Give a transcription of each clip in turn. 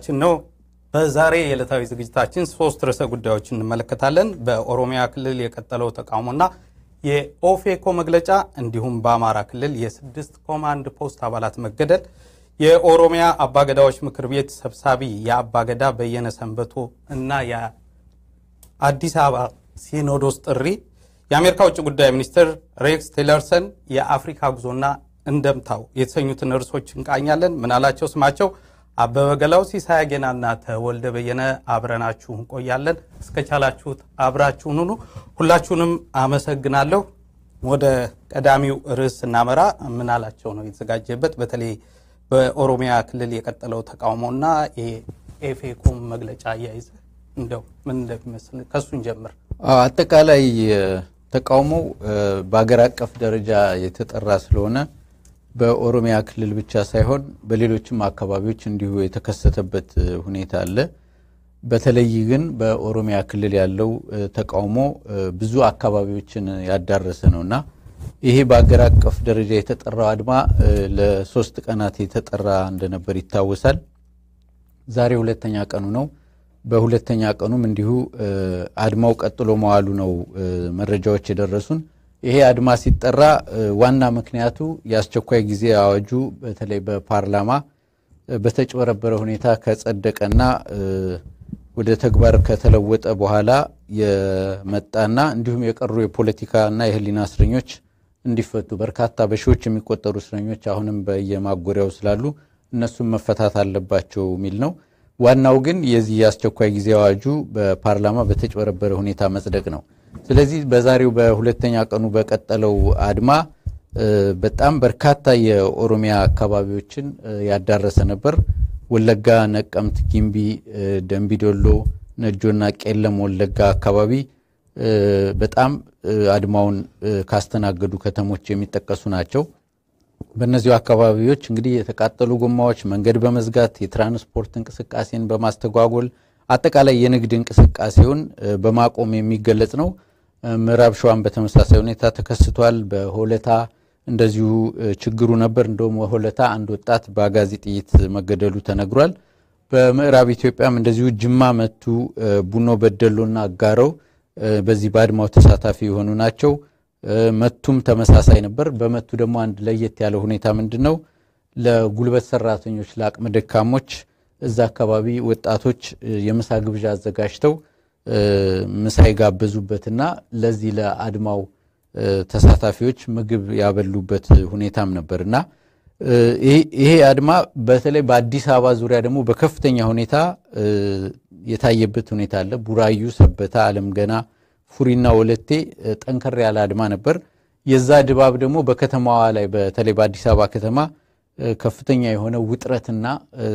ሰዓታችን ነው። በዛሬ የዕለታዊ ዝግጅታችን ሶስት ርዕሰ ጉዳዮችን እንመለከታለን። በኦሮሚያ ክልል የቀጠለው ተቃውሞና የኦፌኮ መግለጫ እንዲሁም በአማራ ክልል የስድስት ኮማንድ ፖስት አባላት መገደል፣ የኦሮሚያ አባገዳዎች ምክር ቤት ሰብሳቢ የአባገዳ በየነ ሰንበቶ እና የአዲስ አበባ ሲኖዶስ ጥሪ፣ የአሜሪካ ውጭ ጉዳይ ሚኒስትር ሬክስ ቲለርሰን የአፍሪካ ጉዞና እንደምታው የተሰኙትን ርዕሶች እንቃኛለን። ምናላቸው ስማቸው አበበ ገላው፣ ሲሳይ አጌናና ተወልደ በየነ አብረናችሁ እንቆያለን። እስከቻላችሁት አብራችሁን ሁኑ። ሁላችሁንም አመሰግናለሁ። ወደ ቀዳሚው ርዕስ ስናመራ ምናላቸው ነው የተዘጋጀበት በተለይ በኦሮሚያ ክልል የቀጠለው ተቃውሞና የኤፌኮም መግለጫ አያይዘ እንደው ምን እንደሚመስል ከሱን ጀምር። አጠቃላይ ተቃውሞው በሀገር አቀፍ ደረጃ የተጠራ ስለሆነ በኦሮሚያ ክልል ብቻ ሳይሆን በሌሎችም አካባቢዎች እንዲሁ የተከሰተበት ሁኔታ አለ። በተለይ ግን በኦሮሚያ ክልል ያለው ተቃውሞ ብዙ አካባቢዎችን ያዳረሰ ነው እና ይሄ በሀገር አቀፍ ደረጃ የተጠራው አድማ ለሶስት ቀናት የተጠራ እንደነበር ይታወሳል። ዛሬ ሁለተኛ ቀኑ ነው። በሁለተኛ ቀኑም እንዲሁ አድማው ቀጥሎ መዋሉ ነው መረጃዎች የደረሱን። ይሄ አድማ ሲጠራ ዋና ምክንያቱ የአስቸኳይ ጊዜ አዋጁ በተለይ በፓርላማ በተጭበረበረ ሁኔታ ከጸደቀና ወደ ተግባር ከተለወጠ በኋላ የመጣና እንዲሁም የቀሩ የፖለቲካና የሕሊና እስረኞች እንዲፈቱ በርካታ በሺዎች የሚቆጠሩ እስረኞች አሁንም በየማጎሪያው ስላሉ እነሱም መፈታት አለባቸው የሚል ነው። ዋናው ግን የዚህ የአስቸኳይ ጊዜ አዋጁ በፓርላማ በተጭበረበረ ሁኔታ መጽደቅ ነው። ስለዚህ በዛሬው በሁለተኛ ቀኑ በቀጠለው አድማ በጣም በርካታ የኦሮሚያ አካባቢዎችን ያዳረሰ ነበር። ወለጋ፣ ነቀምት፣ ጊምቢ፣ ደንቢዶሎ፣ ነጆና ቄለም ወለጋ አካባቢ በጣም አድማውን ካስተናገዱ ከተሞች የሚጠቀሱ ናቸው። በእነዚሁ አካባቢዎች እንግዲህ የተቃጠሉ ጎማዎች መንገድ በመዝጋት የትራንስፖርት እንቅስቃሴን በማስተጓጎል አጠቃላይ የንግድ እንቅስቃሴውን በማቆም የሚገለጽ ነው። ምዕራብ ሸዋን በተመሳሳይ ሁኔታ ተከስቷል። በሆለታ እንደዚሁ ችግሩ ነበር። እንደውም ሆለታ አንድ ወጣት በአጋዚ ጥይት መገደሉ ተነግሯል። በምዕራብ ኢትዮጵያም እንደዚሁ ጅማ፣ መቱ፣ ቡኖ በደሎና አጋረው በዚህ በአድማው ተሳታፊ የሆኑ ናቸው። መቱም ተመሳሳይ ነበር። በመቱ ደግሞ አንድ ለየት ያለ ሁኔታ ምንድን ነው? ለጉልበት ሰራተኞች ለአቅመ ደካሞች እዛ አካባቢ ወጣቶች የምሳ ግብዣ አዘጋጅተው ምሳ የጋበዙበትና ለዚህ ለአድማው ተሳታፊዎች ምግብ ያበሉበት ሁኔታም ነበር እና ይሄ አድማ በተለይ በአዲስ አበባ ዙሪያ ደግሞ በከፍተኛ ሁኔታ የታየበት ሁኔታ አለ። ቡራዩ፣ ሰበታ፣ አለም ገና፣ ፉሪና ወለቴ ጠንከር ያለ አድማ ነበር። የዛ ድባብ ደግሞ በከተማዋ ላይ በተለይ በአዲስ አበባ ከተማ ከፍተኛ የሆነ ውጥረትና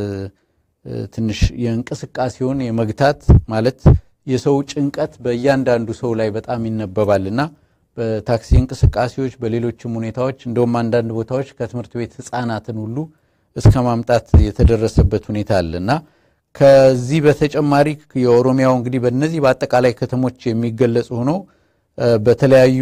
ትንሽ የእንቅስቃሴውን የመግታት ማለት የሰው ጭንቀት በእያንዳንዱ ሰው ላይ በጣም ይነበባልና በታክሲ እንቅስቃሴዎች፣ በሌሎችም ሁኔታዎች እንደውም አንዳንድ ቦታዎች ከትምህርት ቤት ሕፃናትን ሁሉ እስከ ማምጣት የተደረሰበት ሁኔታ አለ እና ከዚህ በተጨማሪ የኦሮሚያው እንግዲህ በእነዚህ በአጠቃላይ ከተሞች የሚገለጽ ሆኖ በተለያዩ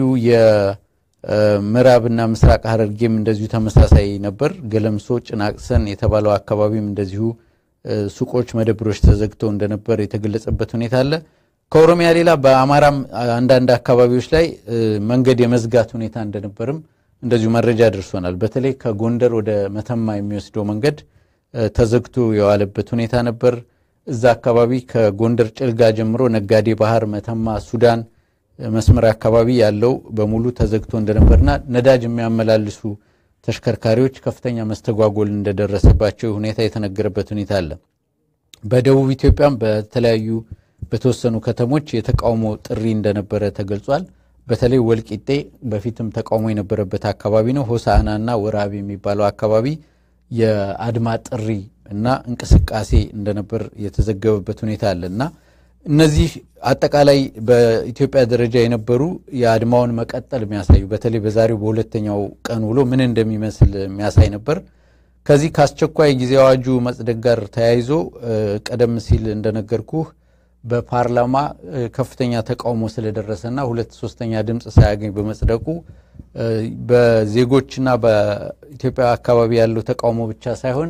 የምዕራብና ምስራቅ ሐረርጌም እንደዚሁ ተመሳሳይ ነበር። ገለምሶ፣ ጭናቅሰን የተባለው አካባቢም እንደዚሁ ሱቆች፣ መደብሮች ተዘግተው እንደነበር የተገለጸበት ሁኔታ አለ። ከኦሮሚያ ሌላ በአማራም አንዳንድ አካባቢዎች ላይ መንገድ የመዝጋት ሁኔታ እንደነበርም እንደዚሁ መረጃ ደርሶናል። በተለይ ከጎንደር ወደ መተማ የሚወስደው መንገድ ተዘግቶ የዋለበት ሁኔታ ነበር። እዛ አካባቢ ከጎንደር ጭልጋ ጀምሮ ነጋዴ ባህር፣ መተማ፣ ሱዳን መስመር አካባቢ ያለው በሙሉ ተዘግቶ እንደነበርና ነዳጅ የሚያመላልሱ ተሽከርካሪዎች ከፍተኛ መስተጓጎል እንደደረሰባቸው ሁኔታ የተነገረበት ሁኔታ አለ። በደቡብ ኢትዮጵያም በተለያዩ በተወሰኑ ከተሞች የተቃውሞ ጥሪ እንደነበረ ተገልጿል። በተለይ ወልቂጤ በፊትም ተቃውሞ የነበረበት አካባቢ ነው። ሆሳዕናና ወራቤ የሚባለው አካባቢ የአድማ ጥሪ እና እንቅስቃሴ እንደነበር የተዘገበበት ሁኔታ አለ እና እነዚህ አጠቃላይ በኢትዮጵያ ደረጃ የነበሩ የአድማውን መቀጠል የሚያሳዩ በተለይ በዛሬው በሁለተኛው ቀን ውሎ ምን እንደሚመስል የሚያሳይ ነበር። ከዚህ ከአስቸኳይ ጊዜ አዋጁ መጽደቅ ጋር ተያይዞ ቀደም ሲል እንደነገርኩህ በፓርላማ ከፍተኛ ተቃውሞ ስለደረሰና ሁለት ሶስተኛ ድምፅ ሳያገኝ በመጽደቁ በዜጎችና በኢትዮጵያ አካባቢ ያለው ተቃውሞ ብቻ ሳይሆን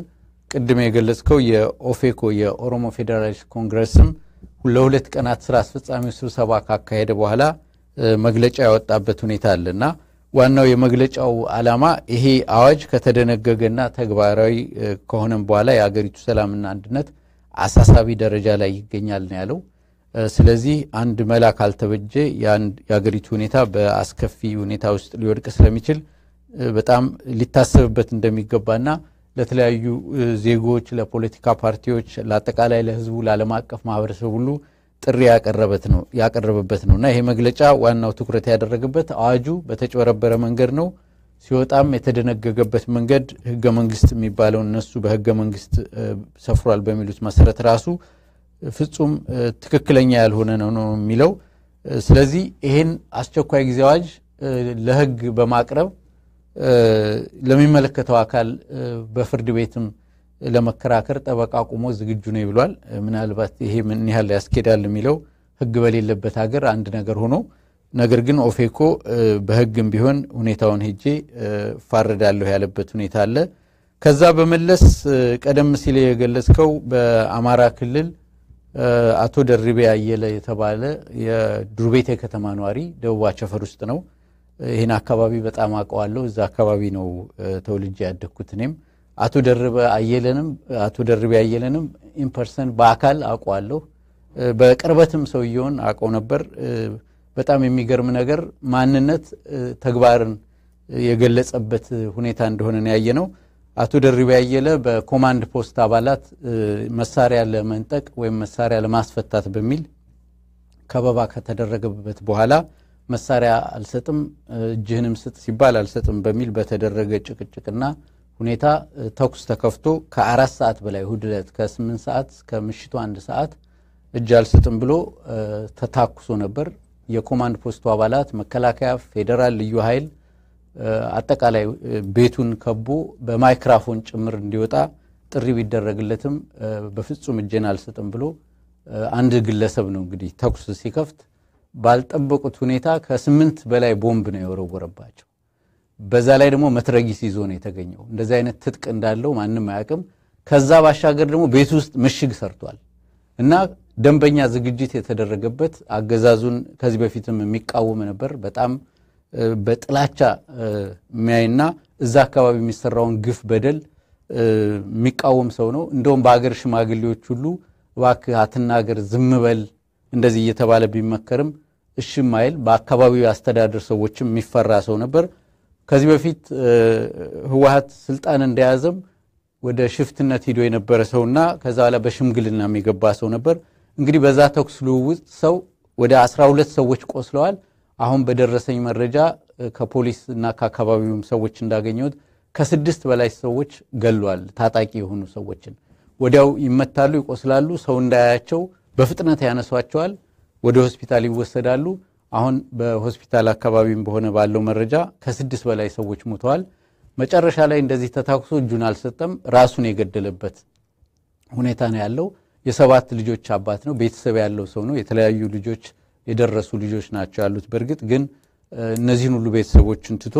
ቅድም የገለጽከው የኦፌኮ የኦሮሞ ፌዴራሊስት ኮንግረስም ለሁለት ቀናት ስራ አስፈጻሚው ስብሰባ ካካሄደ በኋላ መግለጫ ያወጣበት ሁኔታ አለ እና ዋናው የመግለጫው ዓላማ ይሄ አዋጅ ከተደነገገና ተግባራዊ ከሆነም በኋላ የአገሪቱ ሰላምና አንድነት አሳሳቢ ደረጃ ላይ ይገኛል ነው ያለው። ስለዚህ አንድ መላ ካልተበጀ የአገሪቱ ሁኔታ በአስከፊ ሁኔታ ውስጥ ሊወድቅ ስለሚችል በጣም ሊታሰብበት እንደሚገባና ለተለያዩ ዜጎች፣ ለፖለቲካ ፓርቲዎች፣ ለአጠቃላይ ለሕዝቡ፣ ለዓለም አቀፍ ማህበረሰብ ሁሉ ጥሪ ያቀረበበት ነው እና ይሄ መግለጫ ዋናው ትኩረት ያደረገበት አዋጁ በተጭበረበረ መንገድ ነው ሲወጣም የተደነገገበት መንገድ ህገ መንግስት የሚባለው እነሱ በህገ መንግስት ሰፍሯል በሚሉት መሰረት ራሱ ፍጹም ትክክለኛ ያልሆነ ነው ነው የሚለው። ስለዚህ ይሄን አስቸኳይ ጊዜ አዋጅ ለህግ በማቅረብ ለሚመለከተው አካል በፍርድ ቤትም ለመከራከር ጠበቃ ቁሞ ዝግጁ ነው ብሏል። ምናልባት ይሄ ምን ያህል ያስኬዳል የሚለው ህግ በሌለበት ሀገር አንድ ነገር ሆኖ ነገር ግን ኦፌኮ በህግም ቢሆን ሁኔታውን ሄጄ እፋረዳለሁ ያለበት ሁኔታ አለ። ከዛ በመለስ ቀደም ሲል የገለጽከው በአማራ ክልል አቶ ደርቤ አየለ የተባለ የዱርቤቴ ከተማ ነዋሪ ደቡብ አቸፈር ውስጥ ነው። ይህን አካባቢ በጣም አውቀዋለሁ። እዛ አካባቢ ነው ተወልጄ ያደግኩት እኔም አቶ ደርቤ አየለንም አቶ ደርቤ አየለንም ኢንፐርሰን በአካል አውቀዋለሁ። በቅርበትም ሰውየውን አውቀው ነበር። በጣም የሚገርም ነገር ማንነት ተግባርን የገለጸበት ሁኔታ እንደሆነ ያየ ነው። አቶ ደርቤ አየለ በኮማንድ ፖስት አባላት መሳሪያ ለመንጠቅ ወይም መሳሪያ ለማስፈታት በሚል ከበባ ከተደረገበት በኋላ መሳሪያ አልሰጥም፣ እጅህንም ስጥ ሲባል አልሰጥም በሚል በተደረገ ጭቅጭቅና ሁኔታ ተኩስ ተከፍቶ ከአራት ሰዓት በላይ እሁድ ዕለት ከስምንት ሰዓት እስከ ምሽቱ አንድ ሰዓት እጅ አልሰጥም ብሎ ተታኩሶ ነበር። የኮማንድ ፖስቱ አባላት መከላከያ፣ ፌዴራል ልዩ ኃይል አጠቃላይ ቤቱን ከቦ በማይክራፎን ጭምር እንዲወጣ ጥሪ ቢደረግለትም በፍጹም እጄን አልሰጥም ብሎ አንድ ግለሰብ ነው እንግዲህ ተኩስ ሲከፍት ባልጠበቁት ሁኔታ ከስምንት በላይ ቦምብ ነው የወረወረባቸው። በዛ ላይ ደግሞ መትረጊስ ይዞ ነው የተገኘው። እንደዚህ አይነት ትጥቅ እንዳለው ማንም አያውቅም። ከዛ ባሻገር ደግሞ ቤት ውስጥ ምሽግ ሰርቷል እና ደንበኛ ዝግጅት የተደረገበት አገዛዙን ከዚህ በፊትም የሚቃወም ነበር። በጣም በጥላቻ የሚያይና እዛ አካባቢ የሚሰራውን ግፍ በደል የሚቃወም ሰው ነው። እንደውም በሀገር ሽማግሌዎች ሁሉ እባክህ አትናገር፣ ዝም በል እንደዚህ እየተባለ ቢመከርም እሽም አይል። በአካባቢው አስተዳደር ሰዎችም የሚፈራ ሰው ነበር። ከዚህ በፊት ህወሀት ስልጣን እንደያዘም ወደ ሽፍትነት ሂዶ የነበረ ሰውና ከዛ በኋላ በሽምግልና የሚገባ ሰው ነበር። እንግዲህ በዛ ተኩስ ልውውጥ ሰው ወደ አስራ ሁለት ሰዎች ቆስለዋል። አሁን በደረሰኝ መረጃ ከፖሊስ እና ከአካባቢውም ሰዎች እንዳገኘሁት ከስድስት በላይ ሰዎች ገሏል። ታጣቂ የሆኑ ሰዎችን ወዲያው ይመታሉ፣ ይቆስላሉ። ሰው እንዳያያቸው በፍጥነት ያነሷቸዋል፣ ወደ ሆስፒታል ይወሰዳሉ። አሁን በሆስፒታል አካባቢም በሆነ ባለው መረጃ ከስድስት በላይ ሰዎች ሞተዋል። መጨረሻ ላይ እንደዚህ ተታኩሶ እጁን አልሰጠም፣ ራሱን የገደለበት ሁኔታ ነው ያለው። የሰባት ልጆች አባት ነው። ቤተሰብ ያለው ሰው ነው። የተለያዩ ልጆች የደረሱ ልጆች ናቸው ያሉት። በእርግጥ ግን እነዚህን ሁሉ ቤተሰቦችን ትቶ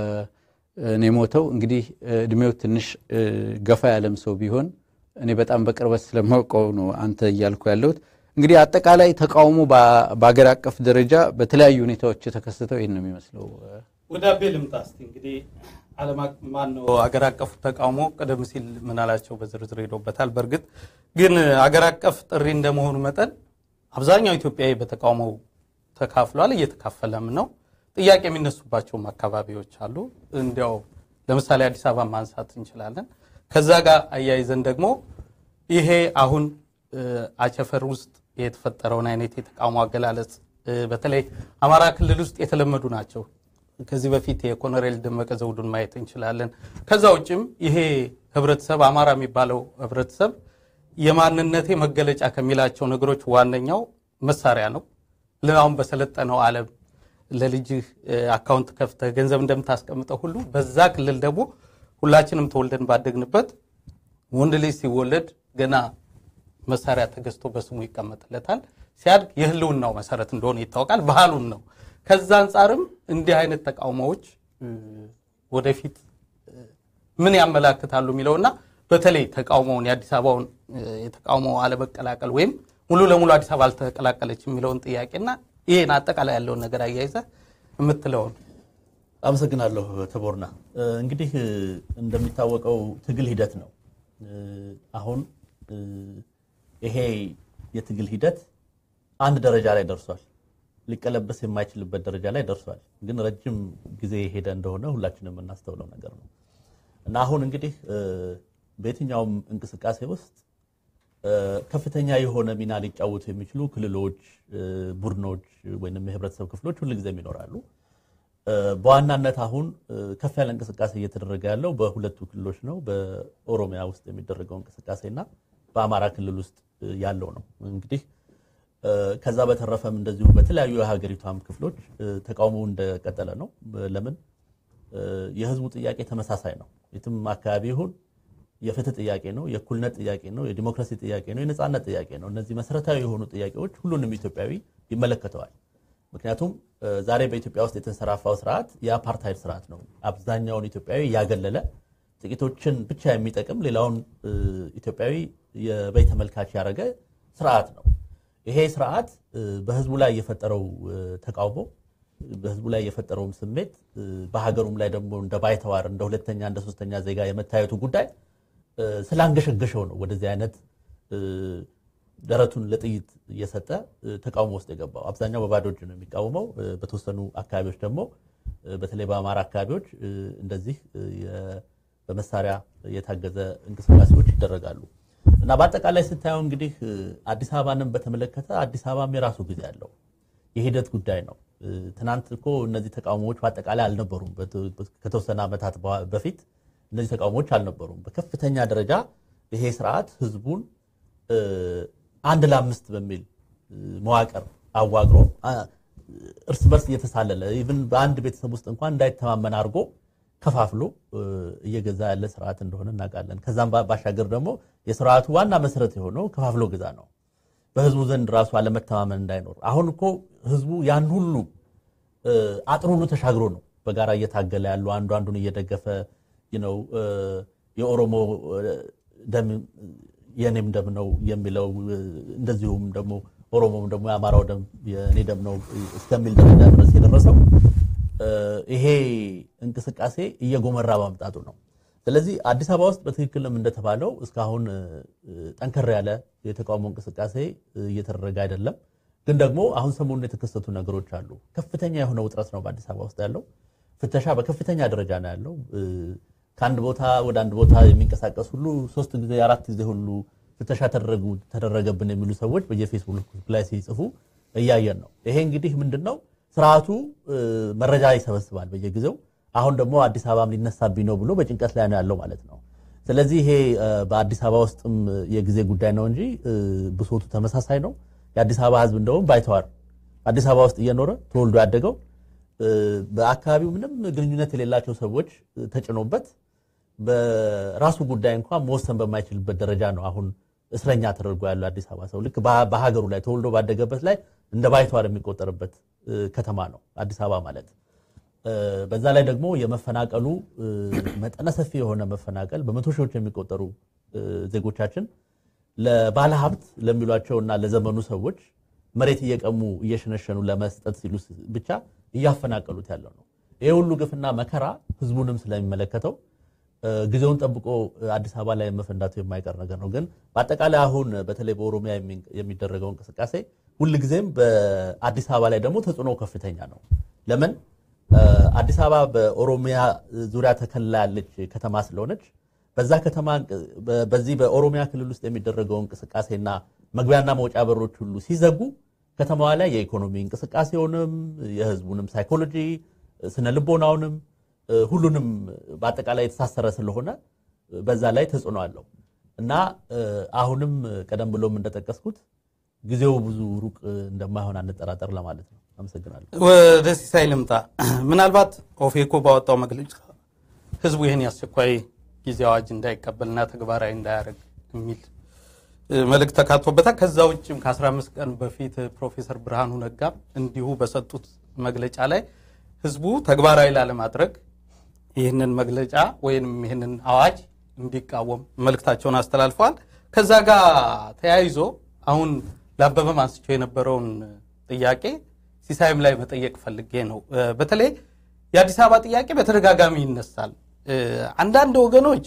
እኔ ሞተው እንግዲህ እድሜው ትንሽ ገፋ ያለም ሰው ቢሆን እኔ በጣም በቅርበት ስለማውቀው ነው አንተ እያልኩ ያለሁት። እንግዲህ አጠቃላይ ተቃውሞ በአገር አቀፍ ደረጃ በተለያዩ ሁኔታዎች የተከሰተው ይህን ነው የሚመስለው። ወደ አቤ ልምጣ እስቲ እንግዲህ ዓለም ማነው አገር አቀፉ ተቃውሞ ቀደም ሲል ምናላቸው በዝርዝር ሄዶበታል። በእርግጥ ግን አገር አቀፍ ጥሪ እንደመሆኑ መጠን አብዛኛው ኢትዮጵያዊ በተቃውሞው ተካፍሏል፣ እየተካፈለም ነው። ጥያቄ የሚነሱባቸውም አካባቢዎች አሉ። እንዲያው ለምሳሌ አዲስ አበባ ማንሳት እንችላለን። ከዛ ጋር አያይዘን ደግሞ ይሄ አሁን አቸፈር ውስጥ የተፈጠረውን አይነት የተቃውሞ አገላለጽ በተለይ አማራ ክልል ውስጥ የተለመዱ ናቸው። ከዚህ በፊት የኮሎኔል ደመቀ ዘውዱን ማየት እንችላለን። ከዛ ውጭም ይሄ ህብረተሰብ አማራ የሚባለው ህብረተሰብ የማንነቴ መገለጫ ከሚላቸው ነገሮች ዋነኛው መሳሪያ ነው። አሁን በሰለጠነው ዓለም ለልጅህ አካውንት ከፍተህ ገንዘብ እንደምታስቀምጠው ሁሉ በዛ ክልል ደግሞ ሁላችንም ተወልደን ባደግንበት ወንድ ልጅ ሲወለድ ገና መሳሪያ ተገዝቶ በስሙ ይቀመጥለታል። ሲያድግ የህልውናው መሰረት እንደሆነ ይታወቃል። ባህሉም ነው። ከዛ አንጻርም እንዲህ አይነት ተቃውሞዎች ወደፊት ምን ያመላክታሉ የሚለውና በተለይ ተቃውሞውን የአዲስ አበባውን የተቃውሞ አለመቀላቀል ወይም ሙሉ ለሙሉ አዲስ አበባ አልተቀላቀለች የሚለውን ጥያቄና ይህን አጠቃላይ ያለውን ነገር አያይዘ የምትለውን አመሰግናለሁ ተቦርና። እንግዲህ እንደሚታወቀው ትግል ሂደት ነው። አሁን ይሄ የትግል ሂደት አንድ ደረጃ ላይ ደርሷል። ሊቀለበስ የማይችልበት ደረጃ ላይ ደርሷል። ግን ረጅም ጊዜ የሄደ እንደሆነ ሁላችንም የምናስተውለው ነገር ነው እና አሁን እንግዲህ በየትኛውም እንቅስቃሴ ውስጥ ከፍተኛ የሆነ ሚና ሊጫወቱ የሚችሉ ክልሎች፣ ቡድኖች ወይም የህብረተሰብ ክፍሎች ሁልጊዜም ይኖራሉ። በዋናነት አሁን ከፍ ያለ እንቅስቃሴ እየተደረገ ያለው በሁለቱ ክልሎች ነው። በኦሮሚያ ውስጥ የሚደረገው እንቅስቃሴ እና በአማራ ክልል ውስጥ ያለው ነው። እንግዲህ ከዛ በተረፈም እንደዚሁ በተለያዩ የሀገሪቷም ክፍሎች ተቃውሞ እንደቀጠለ ነው። ለምን የህዝቡ ጥያቄ ተመሳሳይ ነው። የትም አካባቢ ይሁን የፍትህ ጥያቄ ነው፣ የእኩልነት ጥያቄ ነው፣ የዲሞክራሲ ጥያቄ ነው፣ የነፃነት ጥያቄ ነው። እነዚህ መሰረታዊ የሆኑ ጥያቄዎች ሁሉንም ኢትዮጵያዊ ይመለከተዋል። ምክንያቱም ዛሬ በኢትዮጵያ ውስጥ የተንሰራፋው ስርዓት የአፓርታይድ ስርዓት ነው። አብዛኛውን ኢትዮጵያዊ ያገለለ ጥቂቶችን ብቻ የሚጠቅም ሌላውን ኢትዮጵያዊ የበይ ተመልካች ያደረገ ስርዓት ነው። ይሄ ስርዓት በህዝቡ ላይ የፈጠረው ተቃውሞ በህዝቡ ላይ የፈጠረውም ስሜት በሀገሩም ላይ ደግሞ እንደ ባይተዋር እንደ ሁለተኛ እንደ ሶስተኛ ዜጋ የመታየቱ ጉዳይ ስላንገሸገሸው ነው ወደዚህ አይነት ደረቱን ለጥይት እየሰጠ ተቃውሞ ውስጥ የገባው። አብዛኛው በባዶ እጅ ነው የሚቃወመው። በተወሰኑ አካባቢዎች ደግሞ በተለይ በአማራ አካባቢዎች እንደዚህ በመሳሪያ የታገዘ እንቅስቃሴዎች ይደረጋሉ እና በአጠቃላይ ስታየው እንግዲህ አዲስ አበባንም በተመለከተ አዲስ አበባም የራሱ ጊዜ አለው። የሂደት ጉዳይ ነው። ትናንት እኮ እነዚህ ተቃውሞዎች በአጠቃላይ አልነበሩም። ከተወሰነ ዓመታት በፊት እነዚህ ተቃውሞዎች አልነበሩም። በከፍተኛ ደረጃ ይሄ ስርዓት ህዝቡን አንድ ለአምስት በሚል መዋቅር አዋቅሮ እርስ በርስ እየተሳለለ ኢቭን በአንድ ቤተሰብ ውስጥ እንኳን እንዳይተማመን አድርጎ ከፋፍሎ እየገዛ ያለ ስርዓት እንደሆነ እናውቃለን። ከዛም ባሻገር ደግሞ የስርዓቱ ዋና መሰረት የሆነው ከፋፍሎ ግዛ ነው። በህዝቡ ዘንድ ራሱ አለመተማመን እንዳይኖር አሁን እኮ ህዝቡ ያን ሁሉ አጥር ሁሉ ተሻግሮ ነው በጋራ እየታገለ ያለው አንዱ አንዱን እየደገፈ ነው። የኦሮሞ ደም የኔም ደም ነው የሚለው እንደዚሁም ደግሞ ኦሮሞም ደግሞ የአማራው ደም የኔ ደም ነው እስከሚል ደረጃ ድረስ የደረሰው ይሄ እንቅስቃሴ እየጎመራ ማምጣቱ ነው። ስለዚህ አዲስ አበባ ውስጥ በትክክልም እንደተባለው እስካሁን ጠንከር ያለ የተቃውሞ እንቅስቃሴ እየተደረገ አይደለም። ግን ደግሞ አሁን ሰሞኑን የተከሰቱ ነገሮች አሉ። ከፍተኛ የሆነ ውጥረት ነው በአዲስ አበባ ውስጥ ያለው። ፍተሻ በከፍተኛ ደረጃ ነው ያለው። ከአንድ ቦታ ወደ አንድ ቦታ የሚንቀሳቀስ ሁሉ ሶስት ጊዜ አራት ጊዜ ሁሉ ፍተሻ ተደረገብን የሚሉ ሰዎች በየፌስቡክ ላይ ሲጽፉ እያየን ነው። ይሄ እንግዲህ ምንድን ነው ስርዓቱ መረጃ ይሰበስባል በየጊዜው አሁን ደግሞ አዲስ አበባም ሊነሳብኝ ነው ብሎ በጭንቀት ላይ ነው ያለው ማለት ነው። ስለዚህ ይሄ በአዲስ አበባ ውስጥም የጊዜ ጉዳይ ነው እንጂ ብሶቱ ተመሳሳይ ነው። የአዲስ አበባ ሕዝብ እንደውም ባይተዋር አዲስ አበባ ውስጥ እየኖረ ተወልዶ ያደገው በአካባቢው ምንም ግንኙነት የሌላቸው ሰዎች ተጭኖበት በራሱ ጉዳይ እንኳን መወሰን በማይችልበት ደረጃ ነው አሁን እስረኛ ተደርጎ ያለው አዲስ አበባ ሰው ልክ በሀገሩ ላይ ተወልዶ ባደገበት ላይ እንደ ባይተዋር የሚቆጠርበት ከተማ ነው አዲስ አበባ ማለት። በዛ ላይ ደግሞ የመፈናቀሉ መጠነ ሰፊ የሆነ መፈናቀል በመቶ ሺዎች የሚቆጠሩ ዜጎቻችን ለባለ ሀብት ለሚሏቸውና ለዘመኑ ሰዎች መሬት እየቀሙ እየሸነሸኑ ለመስጠት ሲሉ ብቻ እያፈናቀሉት ያለው ነው። ይህ ሁሉ ግፍና መከራ ህዝቡንም ስለሚመለከተው ጊዜውን ጠብቆ አዲስ አበባ ላይ መፈንዳቱ የማይቀር ነገር ነው። ግን በአጠቃላይ አሁን በተለይ በኦሮሚያ የሚደረገው እንቅስቃሴ ሁልጊዜም በአዲስ አበባ ላይ ደግሞ ተጽዕኖ ከፍተኛ ነው። ለምን አዲስ አበባ በኦሮሚያ ዙሪያ ተከልላ ያለች ከተማ ስለሆነች በዛ ከተማ በዚህ በኦሮሚያ ክልል ውስጥ የሚደረገው እንቅስቃሴና መግቢያና መውጫ በሮች ሁሉ ሲዘጉ ከተማዋ ላይ የኢኮኖሚ እንቅስቃሴውንም የህዝቡንም ሳይኮሎጂ ስነ ልቦናውንም ሁሉንም በአጠቃላይ የተሳሰረ ስለሆነ በዛ ላይ ተጽዕኖ አለው እና አሁንም ቀደም ብሎም እንደጠቀስኩት ጊዜው ብዙ ሩቅ እንደማይሆን አንጠራጠር ለማለት ነው። አመሰግናለሁ። ወደ ሲሳይ ልምጣ። ምናልባት ኦፌኮ ባወጣው መግለጫ ህዝቡ ይህን የአስቸኳይ ጊዜ አዋጅ እንዳይቀበልና ተግባራዊ እንዳያደርግ የሚል መልእክት ተካቶበታል። ከዛ ውጭም ከ15 ቀን በፊት ፕሮፌሰር ብርሃኑ ነጋም እንዲሁ በሰጡት መግለጫ ላይ ህዝቡ ተግባራዊ ላለማድረግ ይህንን መግለጫ ወይም ይህንን አዋጅ እንዲቃወም መልእክታቸውን አስተላልፈዋል። ከዛ ጋር ተያይዞ አሁን ለአበበም አንስቸው የነበረውን ጥያቄ ሲሳይም ላይ መጠየቅ ፈልጌ ነው። በተለይ የአዲስ አበባ ጥያቄ በተደጋጋሚ ይነሳል። አንዳንድ ወገኖች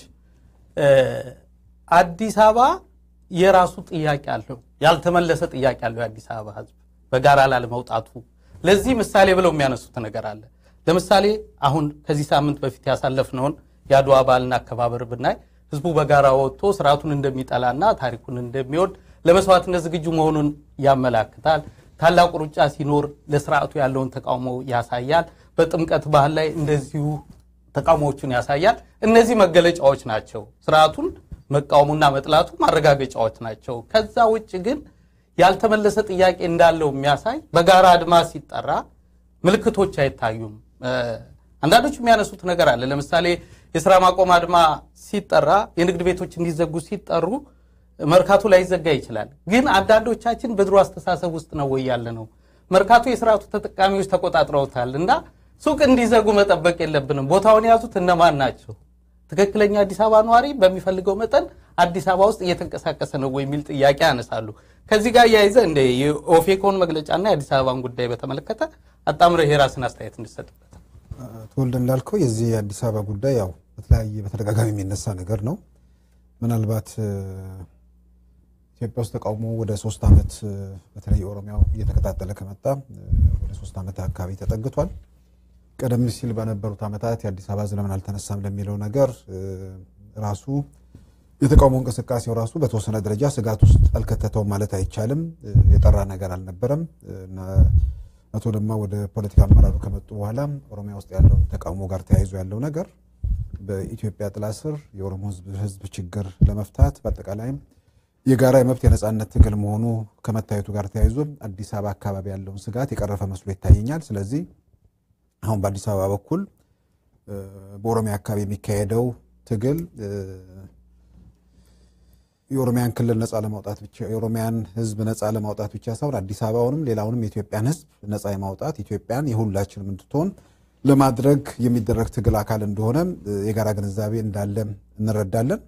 አዲስ አበባ የራሱ ጥያቄ አለው፣ ያልተመለሰ ጥያቄ አለው የአዲስ አበባ ሕዝብ በጋራ ላለመውጣቱ። ለዚህ ምሳሌ ብለው የሚያነሱት ነገር አለ። ለምሳሌ አሁን ከዚህ ሳምንት በፊት ያሳለፍነውን የአድዋ በዓልን አከባበር ብናይ ህዝቡ በጋራ ወጥቶ ስርዓቱን እንደሚጠላና ታሪኩን እንደሚወድ ለመስዋዕትነት ዝግጁ መሆኑን ያመላክታል። ታላቁ ሩጫ ሲኖር ለስርዓቱ ያለውን ተቃውሞ ያሳያል። በጥምቀት ባህል ላይ እንደዚሁ ተቃውሞዎቹን ያሳያል። እነዚህ መገለጫዎች ናቸው። ስርዓቱን መቃወሙና መጥላቱ ማረጋገጫዎች ናቸው። ከዛ ውጭ ግን ያልተመለሰ ጥያቄ እንዳለው የሚያሳይ በጋራ አድማ ሲጠራ ምልክቶች አይታዩም። አንዳንዶች የሚያነሱት ነገር አለ። ለምሳሌ የስራ ማቆም አድማ ሲጠራ የንግድ ቤቶች እንዲዘጉ ሲጠሩ መርካቶ ላይ ይዘጋ ይችላል። ግን አንዳንዶቻችን በድሮ አስተሳሰብ ውስጥ ነው ወይ ያለ ነው። መርካቶ የስርዓቱ ተጠቃሚዎች ተቆጣጥረውታል እና ሱቅ እንዲዘጉ መጠበቅ የለብንም። ቦታውን የያዙት እነማን ናቸው? ትክክለኛ አዲስ አበባ ነዋሪ በሚፈልገው መጠን አዲስ አበባ ውስጥ እየተንቀሳቀሰ ነው ወይ የሚል ጥያቄ ያነሳሉ። ከዚህ ጋር እያይዘ እንደ የኦፌኮን መግለጫና የአዲስ አበባን ጉዳይ በተመለከተ አጣምረህ የራስን አስተያየት እንድሰጥበት። ተወልደ እንዳልከው የዚህ የአዲስ አበባ ጉዳይ ያው በተለያየ በተደጋጋሚ የሚነሳ ነገር ነው። ምናልባት ኢትዮጵያ ውስጥ ተቃውሞ ወደ ሶስት ዓመት በተለይ ኦሮሚያው እየተቀጣጠለ ከመጣ ወደ ሶስት ዓመት አካባቢ ተጠግቷል። ቀደም ሲል በነበሩት ዓመታት የአዲስ አበባ ሕዝብ ለምን አልተነሳም ለሚለው ነገር ራሱ የተቃውሞ እንቅስቃሴው ራሱ በተወሰነ ደረጃ ስጋት ውስጥ አልከተተውም ማለት አይቻልም። የጠራ ነገር አልነበረም እና አቶ ለማ ወደ ፖለቲካ አመራሩ ከመጡ በኋላ ኦሮሚያ ውስጥ ያለው ተቃውሞ ጋር ተያይዞ ያለው ነገር በኢትዮጵያ ጥላ ስር የኦሮሞ ሕዝብ ችግር ለመፍታት በአጠቃላይም የጋራ የመብት የነጻነት ትግል መሆኑ ከመታየቱ ጋር ተያይዞ አዲስ አበባ አካባቢ ያለውን ስጋት የቀረፈ መስሎ ይታየኛል። ስለዚህ አሁን በአዲስ አበባ በኩል በኦሮሚያ አካባቢ የሚካሄደው ትግል የኦሮሚያን ክልል ነጻ ለማውጣት ብቻ የኦሮሚያን ህዝብ ነጻ ለማውጣት ብቻ ሳይሆን አዲስ አበባውንም ሌላውንም የኢትዮጵያን ህዝብ ነጻ የማውጣት ኢትዮጵያን የሁላችንም እንድትሆን ለማድረግ የሚደረግ ትግል አካል እንደሆነ የጋራ ግንዛቤ እንዳለ እንረዳለን።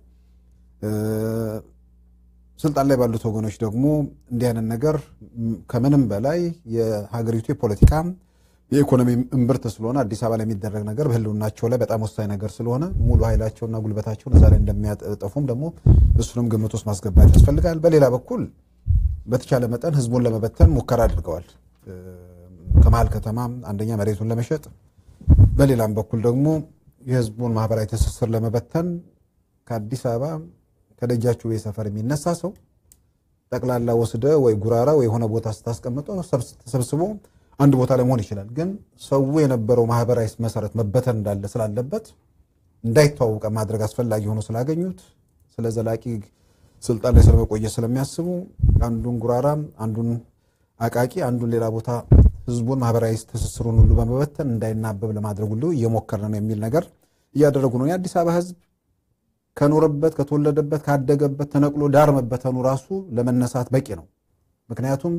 ስልጣን ላይ ባሉት ወገኖች ደግሞ እንዲህ አይነት ነገር ከምንም በላይ የሀገሪቱ የፖለቲካ የኢኮኖሚ እምብርት ስለሆነ አዲስ አበባ ላይ የሚደረግ ነገር በህልውናቸው ላይ በጣም ወሳኝ ነገር ስለሆነ ሙሉ ኃይላቸውና ጉልበታቸውን እዛ ላይ እንደሚያጠፉም ደግሞ እሱንም ግምት ውስጥ ማስገባት ያስፈልጋል። በሌላ በኩል በተቻለ መጠን ህዝቡን ለመበተን ሙከራ አድርገዋል። ከመሀል ከተማ አንደኛ መሬቱን ለመሸጥ፣ በሌላም በኩል ደግሞ የህዝቡን ማህበራዊ ትስስር ለመበተን ከአዲስ አበባ ከደጃችሁ ሰፈር የሚነሳ ሰው ጠቅላላ ወስደ ወይ ጉራራ ወይ የሆነ ቦታ ስታስቀምጠው ተሰብስቦ አንድ ቦታ ላይ መሆን ይችላል። ግን ሰው የነበረው ማህበራዊ መሰረት መበተን እንዳለ ስላለበት እንዳይተዋወቀ ማድረግ አስፈላጊ ሆኖ ስላገኙት ስለ ዘላቂ ስልጣን ላይ ስለመቆየት ስለሚያስቡ አንዱን ጉራራ፣ አንዱን አቃቂ፣ አንዱን ሌላ ቦታ ህዝቡን ማህበራዊ ትስስሩን ሁሉ በመበተን እንዳይናበብ ለማድረግ ሁሉ እየሞከረ ነው የሚል ነገር እያደረጉ ነው። የአዲስ አበባ ህዝብ ከኖረበት ከተወለደበት ካደገበት ተነቅሎ ዳር መበተኑ ራሱ ለመነሳት በቂ ነው። ምክንያቱም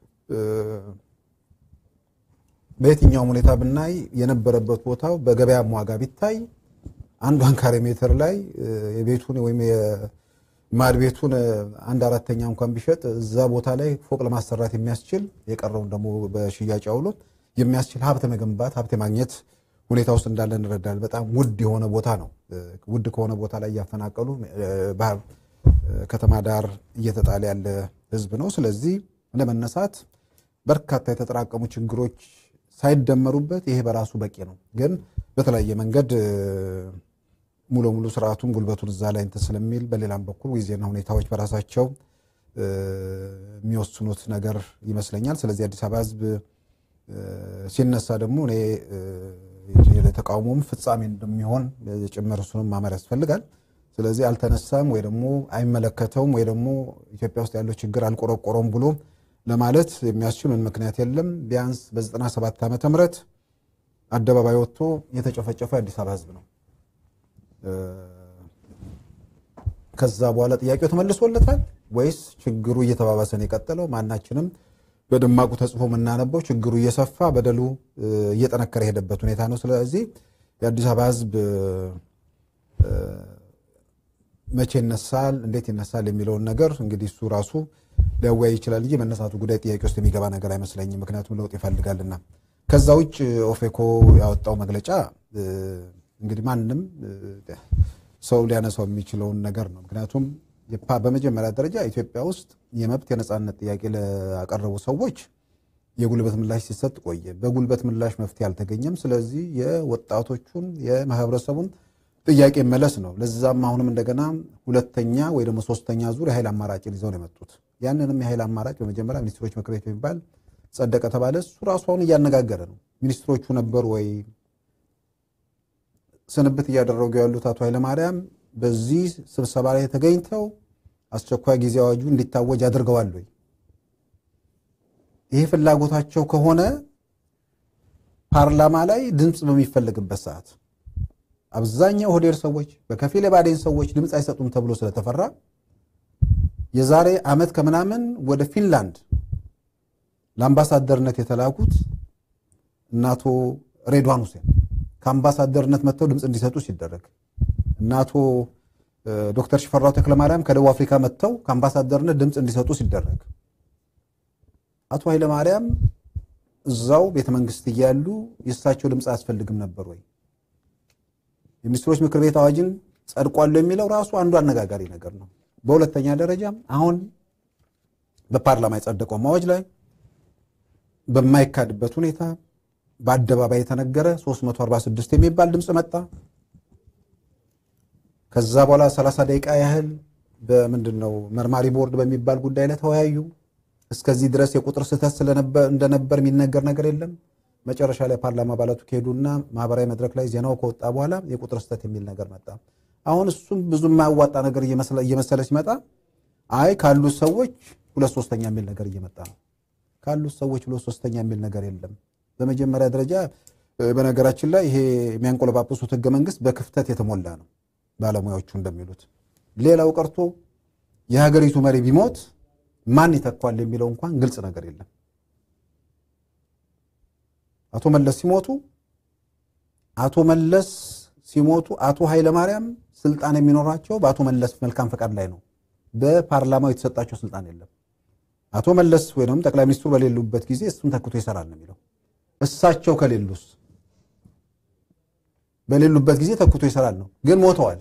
በየትኛውም ሁኔታ ብናይ የነበረበት ቦታው በገበያም ዋጋ ቢታይ አንዷን ካሬ ሜትር ላይ የቤቱን ወይም የማድ ቤቱን አንድ አራተኛ እንኳን ቢሸጥ እዛ ቦታ ላይ ፎቅ ለማሰራት የሚያስችል የቀረውን ደግሞ በሽያጭ አውሎ የሚያስችል ሀብት መገንባት ሀብት የማግኘት ሁኔታ ውስጥ እንዳለ እንረዳለን። በጣም ውድ የሆነ ቦታ ነው። ውድ ከሆነ ቦታ ላይ እያፈናቀሉ ከተማ ዳር እየተጣለ ያለ ህዝብ ነው። ስለዚህ ለመነሳት በርካታ የተጠራቀሙ ችግሮች ሳይደመሩበት ይሄ በራሱ በቂ ነው። ግን በተለያየ መንገድ ሙሉ ሙሉ ስርዓቱን ጉልበቱን እዛ ላይ እንትን ስለሚል በሌላም በኩል ጊዜና ሁኔታዎች በራሳቸው የሚወስኑት ነገር ይመስለኛል። ስለዚህ አዲስ አበባ ህዝብ ሲነሳ ደግሞ እኔ የተቃውሞም ፍጻሜ እንደሚሆን ጭምር እሱንም ማመር ያስፈልጋል። ስለዚህ አልተነሳም ወይ ደግሞ አይመለከተውም ወይ ደግሞ ኢትዮጵያ ውስጥ ያለው ችግር አልቆረቆረም ብሎ ለማለት የሚያስችል ምን ምክንያት የለም። ቢያንስ በ97 ዓመተ ምህረት አደባባይ ወጥቶ የተጨፈጨፈ የአዲስ አበባ ህዝብ ነው። ከዛ በኋላ ጥያቄው ተመልሶለታል ወይስ ችግሩ እየተባባሰ ነው የቀጠለው? ማናችንም በደማቁ ተጽፎ የምናነበው ችግሩ እየሰፋ በደሉ እየጠነከረ የሄደበት ሁኔታ ነው። ስለዚህ የአዲስ አበባ ህዝብ መቼ ይነሳል፣ እንዴት ይነሳል የሚለውን ነገር እንግዲህ እሱ ራሱ ሊያወያይ ይችላል እንጂ መነሳቱ ጉዳይ ጥያቄ ውስጥ የሚገባ ነገር አይመስለኝም። ምክንያቱም ለውጥ ይፈልጋልና። ከዛ ውጭ ኦፌኮ ያወጣው መግለጫ እንግዲህ ማንም ሰው ሊያነሳው የሚችለውን ነገር ነው። ምክንያቱም በመጀመሪያ ደረጃ ኢትዮጵያ ውስጥ የመብት የነፃነት ጥያቄ ላቀረቡ ሰዎች የጉልበት ምላሽ ሲሰጥ ቆየ። በጉልበት ምላሽ መፍትሄ አልተገኘም። ስለዚህ የወጣቶቹን የማህበረሰቡን ጥያቄ መለስ ነው። ለዛም አሁንም እንደገና ሁለተኛ ወይ ደግሞ ሶስተኛ ዙር የኃይል አማራጭን ይዘው ነው የመጡት። ያንንም የኃይል አማራጭ በመጀመሪያ ሚኒስትሮች ምክር ቤት የሚባል ጸደቀ ተባለ። እሱ ራሱ አሁን እያነጋገረ ነው። ሚኒስትሮቹ ነበሩ ወይ ስንብት እያደረጉ ያሉት አቶ ኃይለማርያም በዚህ ስብሰባ ላይ ተገኝተው አስቸኳይ ጊዜ አዋጁ እንዲታወጅ አድርገዋል ወይ? ይሄ ፍላጎታቸው ከሆነ ፓርላማ ላይ ድምፅ በሚፈለግበት ሰዓት አብዛኛው ሆዴር ሰዎች በከፊል የባዴን ሰዎች ድምፅ አይሰጡም ተብሎ ስለተፈራ የዛሬ ዓመት ከምናምን ወደ ፊንላንድ ለአምባሳደርነት የተላኩት እነ አቶ ሬድዋን ሁሴን ከአምባሳደርነት መጥተው ድምፅ እንዲሰጡ ሲደረግ እነ አቶ ዶክተር ሽፈራው ተክለማርያም ከደቡብ አፍሪካ መጥተው ከአምባሳደርነት ድምፅ እንዲሰጡ ሲደረግ አቶ ኃይለማርያም እዛው ቤተ መንግስት እያሉ የእሳቸው ድምፅ አያስፈልግም ነበር ወይ? የሚኒስትሮች ምክር ቤት አዋጅን ጸድቋሉ የሚለው ራሱ አንዱ አነጋጋሪ ነገር ነው። በሁለተኛ ደረጃ አሁን በፓርላማ የጸደቀው አዋጅ ላይ በማይካድበት ሁኔታ በአደባባይ የተነገረ 346 የሚባል ድምፅ መጣ። ከዛ በኋላ 30 ደቂቃ ያህል በምንድን ነው መርማሪ ቦርድ በሚባል ጉዳይ ላይ ተወያዩ። እስከዚህ ድረስ የቁጥር ስህተት እንደነበር የሚነገር ነገር የለም። መጨረሻ ላይ ፓርላማ አባላቱ ከሄዱና ማህበራዊ መድረክ ላይ ዜናው ከወጣ በኋላ የቁጥር ስህተት የሚል ነገር መጣ። አሁን እሱም ብዙ የማያዋጣ ነገር እየመሰለ ሲመጣ አይ ካሉት ሰዎች ሁለት ሶስተኛ የሚል ነገር እየመጣ ነው። ካሉት ሰዎች ሁለት ሶስተኛ የሚል ነገር የለም። በመጀመሪያ ደረጃ በነገራችን ላይ ይሄ የሚያንቆለጳጵሱት ህገ መንግስት በክፍተት የተሞላ ነው ባለሙያዎቹ እንደሚሉት። ሌላው ቀርቶ የሀገሪቱ መሪ ቢሞት ማን ይተኳል የሚለው እንኳን ግልጽ ነገር የለም። አቶ መለስ ሲሞቱ አቶ መለስ ሲሞቱ አቶ ኃይለማርያም ስልጣን የሚኖራቸው በአቶ መለስ መልካም ፈቃድ ላይ ነው። በፓርላማው የተሰጣቸው ስልጣን የለም። አቶ መለስ ወይም ጠቅላይ ሚኒስትሩ በሌሉበት ጊዜ እሱን ተክቶ ይሰራል ነው የሚለው። እሳቸው ከሌሉስ በሌሉበት ጊዜ ተክቶ ይሰራል ነው። ግን ሞተዋል።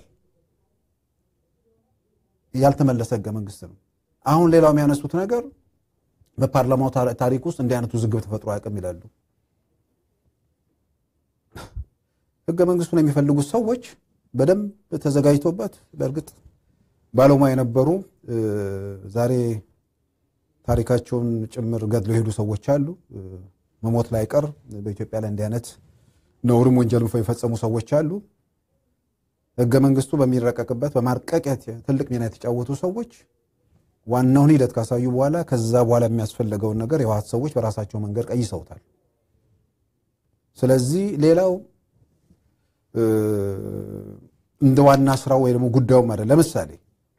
ያልተመለሰ ህገ መንግስት ነው። አሁን ሌላው የሚያነሱት ነገር በፓርላማው ታሪክ ውስጥ እንዲህ አይነቱ ውዝግብ ተፈጥሮ አያውቅም ይላሉ። ህገ መንግስቱን የሚፈልጉት ሰዎች በደንብ ተዘጋጅቶበት በእርግጥ ባለሙያ የነበሩ ዛሬ ታሪካቸውን ጭምር ገድለው የሄዱ ሰዎች አሉ። መሞት ላይ ቀር በኢትዮጵያ ላይ እንዲህ አይነት ነውርም ወንጀልም የፈጸሙ ሰዎች አሉ። ህገ መንግስቱ በሚረቀቅበት በማርቀቅ ትልቅ ሚና የተጫወቱ ሰዎች ዋናውን ሂደት ካሳዩ በኋላ ከዛ በኋላ የሚያስፈልገውን ነገር የህወሓት ሰዎች በራሳቸው መንገድ ቀይሰውታል። ስለዚህ ሌላው እንደ ዋና ስራው ወይ ደግሞ ጉዳዩም አይደል። ለምሳሌ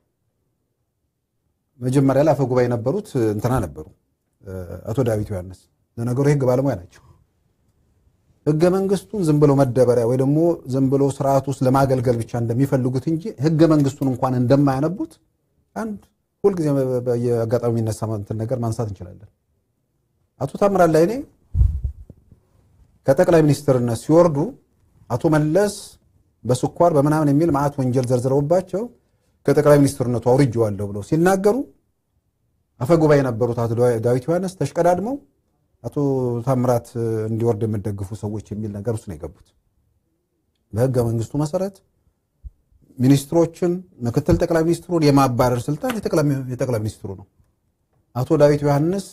መጀመሪያ ላይ አፈ ጉባኤ የነበሩት እንትና ነበሩ አቶ ዳዊት ዮሐንስ። ለነገሩ የህግ ባለሙያ ናቸው። ህገ መንግስቱን ዝም ብሎ መደበሪያ ወይ ደግሞ ዝም ብሎ ስርዓት ውስጥ ለማገልገል ብቻ እንደሚፈልጉት እንጂ ህገ መንግስቱን እንኳን እንደማያነቡት አንድ ሁልጊዜ በየአጋጣሚ የሚነሳ እንትን ነገር ማንሳት እንችላለን። አቶ ታምራት ላይኔ ከጠቅላይ ሚኒስትርነት ሲወርዱ አቶ መለስ በስኳር በምናምን የሚል መዓት ወንጀል ዘርዝረውባቸው ከጠቅላይ ሚኒስትርነቱ አውርጄዋለሁ ብለው ሲናገሩ አፈጉባኤ የነበሩት አቶ ዳዊት ዮሐንስ ተሽቀዳድመው አቶ ታምራት እንዲወርድ የምደግፉ ሰዎች የሚል ነገር ውስጥ ነው የገቡት። በህገ መንግስቱ መሰረት ሚኒስትሮችን፣ ምክትል ጠቅላይ ሚኒስትሩን የማባረር ስልጣን የጠቅላይ ሚኒስትሩ ነው። አቶ ዳዊት ዮሐንስ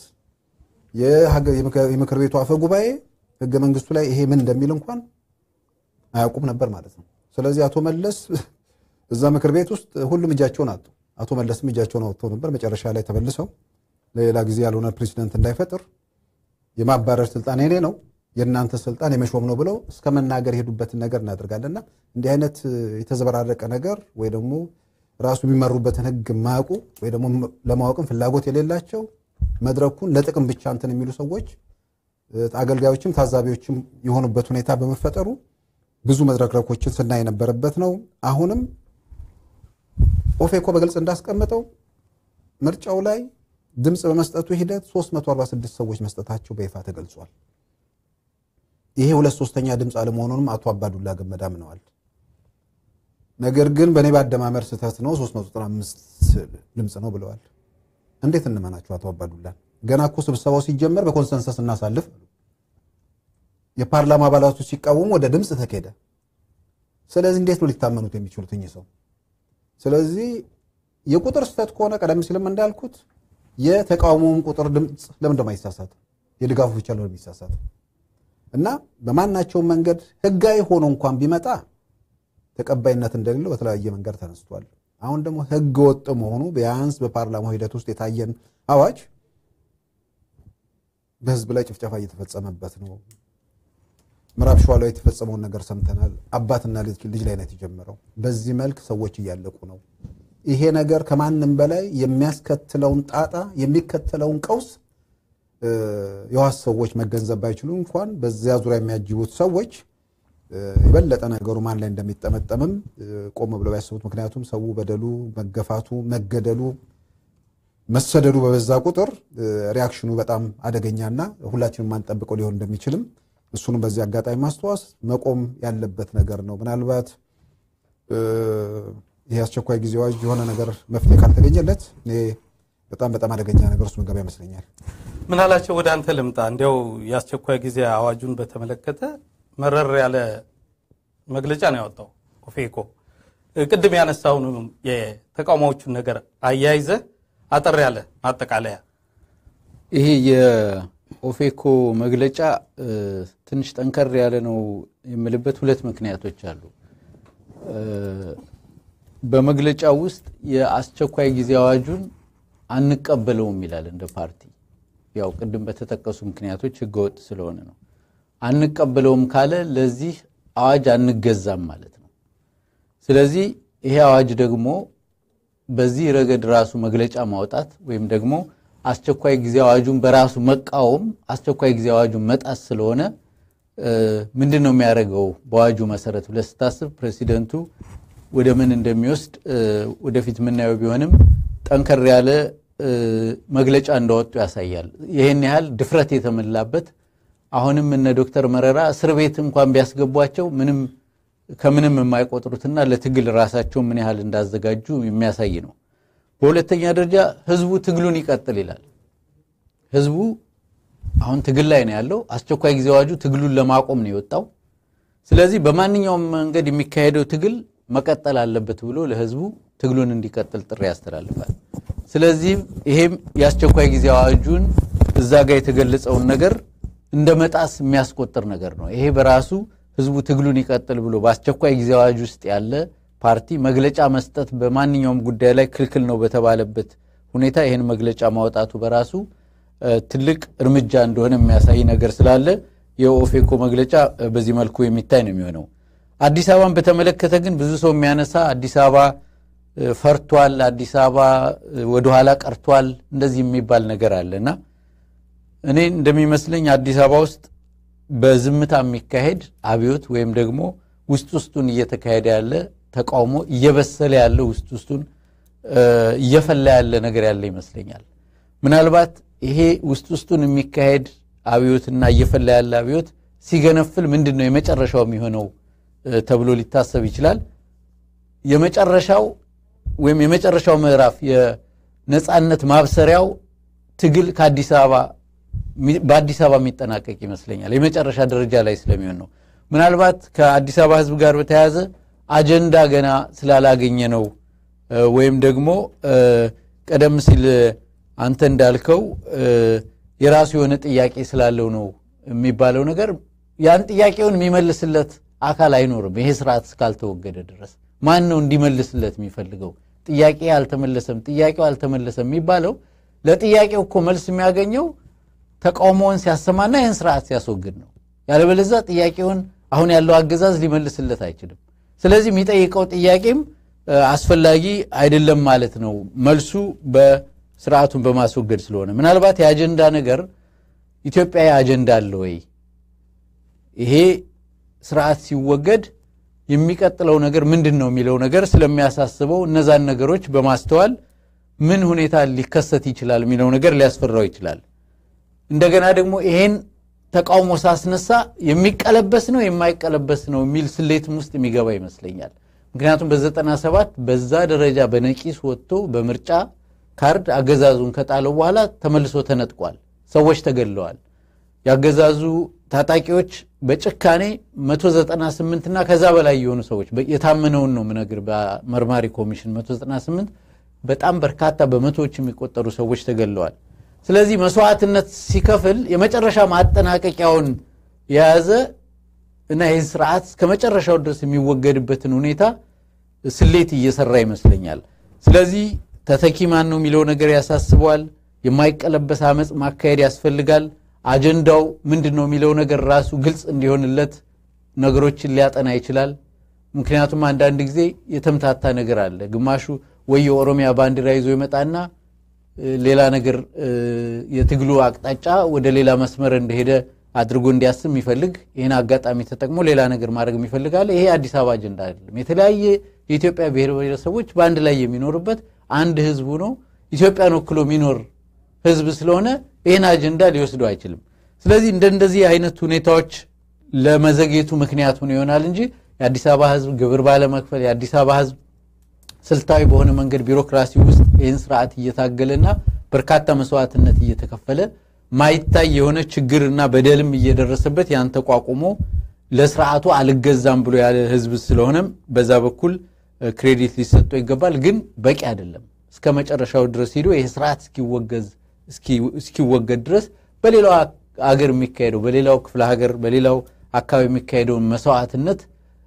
የምክር ቤቱ አፈ ጉባኤ ህገ መንግስቱ ላይ ይሄ ምን እንደሚል እንኳን አያውቁም ነበር ማለት ነው። ስለዚህ አቶ መለስ እዛ ምክር ቤት ውስጥ ሁሉም እጃቸውን አጡ። አቶ መለስም እጃቸውን አውጥተው ነበር። መጨረሻ ላይ ተመልሰው ለሌላ ጊዜ ያልሆነ ፕሬዚደንት እንዳይፈጥር የማባረር ስልጣን የኔ ነው የእናንተ ስልጣን የመሾም ነው ብለው እስከ መናገር የሄዱበትን ነገር እናደርጋለንና እንዲህ አይነት የተዘበራረቀ ነገር ወይ ደግሞ ራሱ የሚመሩበትን ህግ የማያውቁ ወይ ደግሞ ለማወቅም ፍላጎት የሌላቸው መድረኩን ለጥቅም ብቻ እንትን የሚሉ ሰዎች አገልጋዮችም ታዛቢዎችም የሆኑበት ሁኔታ በመፈጠሩ ብዙ መድረክረኮችን ስናይ የነበረበት ነው። አሁንም ኦፌኮ በግልጽ እንዳስቀመጠው ምርጫው ላይ ድምፅ በመስጠቱ ሂደት 346 ሰዎች መስጠታቸው በይፋ ተገልጿል። ይሄ ሁለት ሶስተኛ ድምፅ አለመሆኑንም አቶ አባዱላ ገመዳ አምነዋል። ነገር ግን በእኔ በአደማመር ስህተት ነው 395 ድምፅ ነው ብለዋል። እንዴት እንመናቸው አቶ አባዱላን? ገና እኮ ስብሰባው ሲጀመር በኮንሰንሰስ እናሳልፍ አሉ። የፓርላማ አባላቱ ሲቃወሙ ወደ ድምፅ ተኬደ። ስለዚህ እንዴት ነው ሊታመኑት የሚችሉት እኚህ ሰው? ስለዚህ የቁጥር ስህተት ከሆነ ቀደም ሲልም እንዳልኩት የተቃውሞውን ቁጥር ድምፅ ለምን እንደማይሳሳት የድጋፉ ብቻ ለምን የሚሳሳት እና በማናቸውም መንገድ ህጋዊ ሆኖ እንኳን ቢመጣ ተቀባይነት እንደሌለው በተለያየ መንገድ ተነስቷል። አሁን ደግሞ ህገ ወጥ መሆኑ ቢያንስ በፓርላማው ሂደት ውስጥ የታየን አዋጅ በህዝብ ላይ ጭፍጨፋ እየተፈጸመበት ነው። ምዕራብ ሸዋ ላይ የተፈጸመውን ነገር ሰምተናል። አባትና ልጅ ልጅ ላይ ነው የተጀመረው። በዚህ መልክ ሰዎች እያለቁ ነው። ይሄ ነገር ከማንም በላይ የሚያስከትለውን ጣጣ የሚከተለውን ቀውስ የዋስ ሰዎች መገንዘብ ባይችሉ እንኳን በዚያ ዙሪያ የሚያጅቡት ሰዎች የበለጠ ነገሩ ማን ላይ እንደሚጠመጠምም ቆም ብለው ያስቡት። ምክንያቱም ሰው በደሉ፣ መገፋቱ፣ መገደሉ፣ መሰደዱ በበዛ ቁጥር ሪያክሽኑ በጣም አደገኛና ሁላችንም ማንጠብቀው ሊሆን እንደሚችልም እሱንም በዚህ አጋጣሚ ማስተዋስ መቆም ያለበት ነገር ነው። ምናልባት ይህ አስቸኳይ ጊዜ አዋጅ የሆነ ነገር መፍትሄ ካልተገኘለት እኔ በጣም በጣም አደገኛ ነገር ውስጥ መገባ ይመስለኛል። ምናላቸው ወደ አንተ ልምጣ። እንዲያው የአስቸኳይ ጊዜ አዋጁን በተመለከተ መረር ያለ መግለጫ ነው ያወጣው ኦፌኮ። ቅድም ያነሳውን የተቃውሞዎቹን ነገር አያይዘ አጠር ያለ ማጠቃለያ። ይሄ የኦፌኮ መግለጫ ትንሽ ጠንከር ያለ ነው የምልበት ሁለት ምክንያቶች አሉ። በመግለጫው ውስጥ የአስቸኳይ ጊዜ አዋጁን አንቀበለውም ይላል እንደ ፓርቲ። ያው ቅድም በተጠቀሱ ምክንያቶች ህገወጥ ስለሆነ ነው። አንቀበለውም ካለ ለዚህ አዋጅ አንገዛም ማለት ነው። ስለዚህ ይሄ አዋጅ ደግሞ በዚህ ረገድ ራሱ መግለጫ ማውጣት ወይም ደግሞ አስቸኳይ ጊዜ አዋጁን በራሱ መቃወም አስቸኳይ ጊዜ አዋጁን መጣስ ስለሆነ ምንድን ነው የሚያደርገው? በአዋጁ መሰረት ብለህ ስታስብ ፕሬዚደንቱ ወደ ምን እንደሚወስድ ወደፊት የምናየው ቢሆንም ጠንከር ያለ መግለጫ እንዳወጡ ያሳያል። ይህን ያህል ድፍረት የተሞላበት አሁንም እነ ዶክተር መረራ እስር ቤት እንኳን ቢያስገቧቸው ምንም ከምንም የማይቆጥሩትና ለትግል ራሳቸው ምን ያህል እንዳዘጋጁ የሚያሳይ ነው። በሁለተኛ ደረጃ ህዝቡ ትግሉን ይቀጥል ይላል። ህዝቡ አሁን ትግል ላይ ነው ያለው። አስቸኳይ ጊዜ አዋጁ ትግሉን ለማቆም ነው የወጣው። ስለዚህ በማንኛውም መንገድ የሚካሄደው ትግል መቀጠል አለበት ብሎ ለህዝቡ ትግሉን እንዲቀጥል ጥሪ ያስተላልፋል። ስለዚህም ይሄም የአስቸኳይ ጊዜ አዋጁን እዛ ጋር የተገለጸውን ነገር እንደ መጣስ የሚያስቆጥር ነገር ነው። ይሄ በራሱ ህዝቡ ትግሉን ይቀጥል ብሎ በአስቸኳይ ጊዜ አዋጅ ውስጥ ያለ ፓርቲ መግለጫ መስጠት በማንኛውም ጉዳይ ላይ ክልክል ነው በተባለበት ሁኔታ ይህን መግለጫ ማውጣቱ በራሱ ትልቅ እርምጃ እንደሆነ የሚያሳይ ነገር ስላለ የኦፌኮ መግለጫ በዚህ መልኩ የሚታይ ነው የሚሆነው። አዲስ አበባን በተመለከተ ግን ብዙ ሰው የሚያነሳ አዲስ አበባ ፈርቷል፣ አዲስ አበባ ወደኋላ ቀርቷል እንደዚህ የሚባል ነገር አለና እኔ እንደሚመስለኝ አዲስ አበባ ውስጥ በዝምታ የሚካሄድ አብዮት ወይም ደግሞ ውስጥ ውስጡን እየተካሄደ ያለ ተቃውሞ እየበሰለ ያለ ውስጥ ውስጡን እየፈላ ያለ ነገር ያለ ይመስለኛል። ምናልባት ይሄ ውስጥ ውስጡን የሚካሄድ አብዮትና እየፈላ ያለ አብዮት ሲገነፍል ምንድን ነው የመጨረሻው የሚሆነው ተብሎ ሊታሰብ ይችላል። የመጨረሻው ወይም የመጨረሻው ምዕራፍ የነፃነት ማብሰሪያው ትግል ከአዲስ አበባ በአዲስ አበባ የሚጠናቀቅ ይመስለኛል። የመጨረሻ ደረጃ ላይ ስለሚሆን ነው። ምናልባት ከአዲስ አበባ ሕዝብ ጋር በተያያዘ አጀንዳ ገና ስላላገኘ ነው ወይም ደግሞ ቀደም ሲል አንተ እንዳልከው የራሱ የሆነ ጥያቄ ስላለው ነው የሚባለው ነገር ያን ጥያቄውን የሚመልስለት አካል አይኖርም። ይሄ ስርዓት እስካልተወገደ ድረስ ማን ነው እንዲመልስለት የሚፈልገው? ጥያቄ አልተመለሰም፣ ጥያቄው አልተመለሰም የሚባለው ለጥያቄው እኮ መልስ የሚያገኘው ተቃውሞውን ሲያሰማና ይህን ስርዓት ሲያስወግድ ነው። ያለበለዚያ ጥያቄውን አሁን ያለው አገዛዝ ሊመልስለት አይችልም። ስለዚህ የሚጠይቀው ጥያቄም አስፈላጊ አይደለም ማለት ነው። መልሱ በስርዓቱን በማስወገድ ስለሆነ ምናልባት የአጀንዳ ነገር ኢትዮጵያዊ አጀንዳ አለ ወይ? ይሄ ስርዓት ሲወገድ የሚቀጥለው ነገር ምንድን ነው የሚለው ነገር ስለሚያሳስበው እነዛን ነገሮች በማስተዋል ምን ሁኔታ ሊከሰት ይችላል የሚለው ነገር ሊያስፈራው ይችላል። እንደገና ደግሞ ይሄን ተቃውሞ ሳስነሳ የሚቀለበስ ነው የማይቀለበስ ነው የሚል ስሌትም ውስጥ የሚገባ ይመስለኛል። ምክንያቱም በዘጠና ሰባት በዛ ደረጃ በነቂስ ወጥቶ በምርጫ ካርድ አገዛዙን ከጣለው በኋላ ተመልሶ ተነጥቋል። ሰዎች ተገድለዋል። ያገዛዙ ታጣቂዎች በጭካኔ 198 እና ከዛ በላይ የሆኑ ሰዎች የታመነውን ነው ምነግር በመርማሪ ኮሚሽን 198 በጣም በርካታ በመቶዎች የሚቆጠሩ ሰዎች ተገድለዋል። ስለዚህ መስዋዕትነት ሲከፍል የመጨረሻ ማጠናቀቂያውን የያዘ እና ይህን ስርዓት እስከ መጨረሻው ድረስ የሚወገድበትን ሁኔታ ስሌት እየሰራ ይመስለኛል። ስለዚህ ተተኪ ማን ነው የሚለው ነገር ያሳስበዋል። የማይቀለበስ አመፅ ማካሄድ ያስፈልጋል። አጀንዳው ምንድን ነው የሚለው ነገር ራሱ ግልጽ እንዲሆንለት ነገሮችን ሊያጠና ይችላል። ምክንያቱም አንዳንድ ጊዜ የተምታታ ነገር አለ። ግማሹ ወይ የኦሮሚያ ባንዲራ ይዞ ይመጣና ሌላ ነገር የትግሉ አቅጣጫ ወደ ሌላ መስመር እንደሄደ አድርጎ እንዲያስብ የሚፈልግ ይህን አጋጣሚ ተጠቅሞ ሌላ ነገር ማድረግ የሚፈልጋለ። ይሄ አዲስ አበባ አጀንዳ አይደለም። የተለያየ የኢትዮጵያ ብሔር ብሔረሰቦች በአንድ ላይ የሚኖርበት አንድ ህዝቡ ነው። ኢትዮጵያን ወክሎ የሚኖር ህዝብ ስለሆነ ይህን አጀንዳ ሊወስደው አይችልም። ስለዚህ እንደ እንደዚህ አይነት ሁኔታዎች ለመዘግየቱ ምክንያት ሆኖ ይሆናል እንጂ የአዲስ አበባ ህዝብ ግብር ባለመክፈል የአዲስ አበባ ህዝብ ስልታዊ በሆነ መንገድ ቢሮክራሲ ውስጥ ይህን ስርዓት እየታገለና በርካታ መስዋዕትነት እየተከፈለ ማይታይ የሆነ ችግርና በደልም እየደረሰበት ያን ተቋቁሞ ለስርዓቱ አልገዛም ብሎ ያለ ህዝብ ስለሆነም በዛ በኩል ክሬዲት ሊሰጠው ይገባል። ግን በቂ አይደለም። እስከ መጨረሻው ድረስ ሄዶ ይህ ስርዓት እስኪወገዝ እስኪወገድ ድረስ በሌላው አገር የሚካሄደው በሌላው ክፍለ ሀገር በሌላው አካባቢ የሚካሄደውን መስዋዕትነት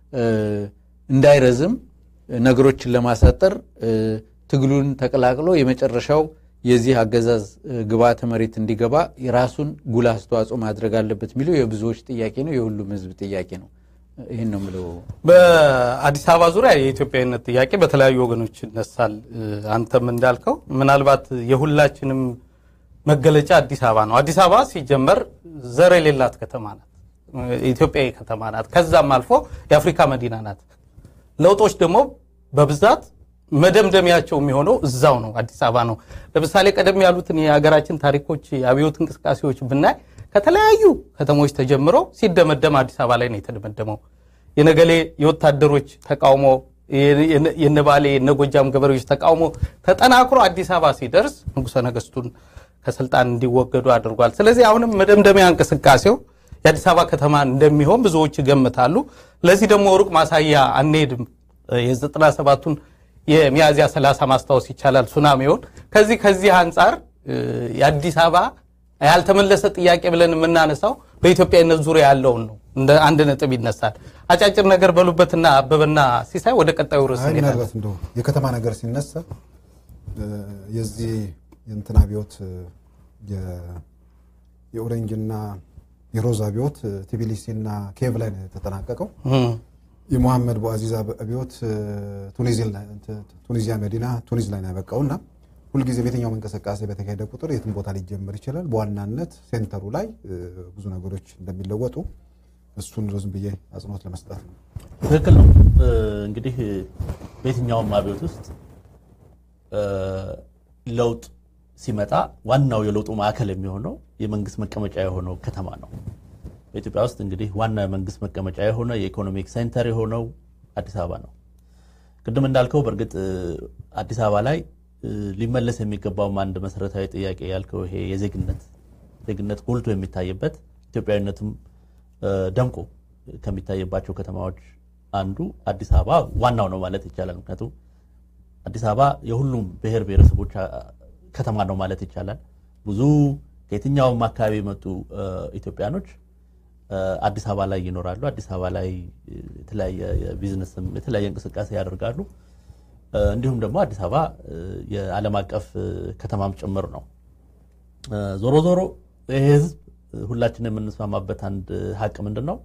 እንዳይረዝም ነገሮችን ለማሳጠር ትግሉን ተቀላቅሎ የመጨረሻው የዚህ አገዛዝ ግብዓተ መሬት እንዲገባ የራሱን ጉልህ አስተዋጽኦ ማድረግ አለበት የሚለው የብዙዎች ጥያቄ ነው፣ የሁሉም ህዝብ ጥያቄ ነው። ይህን ነው የምለው። በአዲስ አበባ ዙሪያ የኢትዮጵያዊነት ጥያቄ በተለያዩ ወገኖች ይነሳል። አንተም እንዳልከው ምናልባት የሁላችንም መገለጫ አዲስ አበባ ነው። አዲስ አበባ ሲጀመር ዘር የሌላት ከተማ ናት፣ ኢትዮጵያዊ ከተማ ናት። ከዛም አልፎ የአፍሪካ መዲና ናት። ለውጦች ደግሞ በብዛት መደምደሚያቸው የሚሆነው እዛው ነው፣ አዲስ አበባ ነው። ለምሳሌ ቀደም ያሉትን የሀገራችን ታሪኮች የአብዮት እንቅስቃሴዎች ብናይ ከተለያዩ ከተሞች ተጀምሮ ሲደመደም አዲስ አበባ ላይ ነው የተደመደመው። የነገሌ የወታደሮች ተቃውሞ፣ የነባሌ የነጎጃም ገበሬዎች ተቃውሞ ተጠናክሮ አዲስ አበባ ሲደርስ ንጉሠ ነገሥቱን ከስልጣን እንዲወገዱ አድርጓል። ስለዚህ አሁንም መደምደሚያ እንቅስቃሴው የአዲስ አበባ ከተማ እንደሚሆን ብዙዎች ይገምታሉ። ለዚህ ደግሞ ሩቅ ማሳያ አንሄድም። የዘጠና ሰባቱን የሚያዝያ ሰላሳ ማስታወስ ይቻላል ሱናሚውን። ከዚህ ከዚህ አንጻር የአዲስ አበባ ያልተመለሰ ጥያቄ ብለን የምናነሳው በኢትዮጵያዊነት ዙሪያ ያለውን ነው። እንደ አንድ ነጥብ ይነሳል። አጫጭር ነገር በሉበትና አበበና ሲሳይ ወደ ቀጣዩ ርዕስ አይ እንሄዳለን። ምናልባት እንደው የከተማ ነገር ሲነሳ የዚህ የእንትን አብዮት የ- የኦሬንጅና የሮዝ አብዮት ቲቢሊሲና ኬቭ ላይ ነው የተጠናቀቀው። እም፣ የሙሐመድ ቦአዚዝ አብዮት ቱኒዚል ላይ- ቱኒዚያ መዲና ቱኒዝ ላይ ነው ያበቃው እና ሁልጊዜ በየትኛውም እንቅስቃሴ በተካሄደ ቁጥር የትም ቦታ ሊጀመር ይችላል። በዋናነት ሴንተሩ ላይ እ፣ ብዙ ነገሮች እንደሚለወጡ እሱን ዝም ብዬ አጽንኦት ለመስጠት ነው። ትክክል ነው። እ፣ እንግዲህ በየትኛውም አብዮት ውስጥ እ፣ ለውጥ ሲመጣ ዋናው የለውጡ ማዕከል የሚሆነው የመንግስት መቀመጫ የሆነው ከተማ ነው። በኢትዮጵያ ውስጥ እንግዲህ ዋና የመንግስት መቀመጫ የሆነ የኢኮኖሚክ ሴንተር የሆነው አዲስ አበባ ነው። ቅድም እንዳልከው በእርግጥ እ፣ አዲስ አበባ ላይ እ፣ ሊመለስ የሚገባውም አንድ መሰረታዊ ጥያቄ ያልከው ይሄ የዜግነት ዜግነት ጎልቶ የሚታይበት ኢትዮጵያዊነትም እ፣ ደምቆ ከሚታይባቸው ከተማዎች አንዱ አዲስ አበባ ዋናው ነው ማለት ይቻላል። ምክንያቱም አዲስ አበባ የሁሉም ብሔር ብሔረሰቦች አ- ከተማ ነው ማለት ይቻላል። ብዙ ከየትኛውም አካባቢ የመጡ እ፣ ኢትዮጵያኖች እ፣ አዲስ አበባ ላይ ይኖራሉ። አዲስ አበባ ላይ እ፣ የተለያየ የቢዝነስም የተለያየ እንቅስቃሴ ያደርጋሉ። እ፣ እንዲሁም ደግሞ አዲስ አበባ እ፣ የዓለም አቀፍ እ፣ ከተማም ጭምር ነው። እ፣ ዞሮ ዞሮ ይህ ህዝብ እ፣ ሁላችንም የምንስማማበት አንድ ሀቅ ምንድን ነው?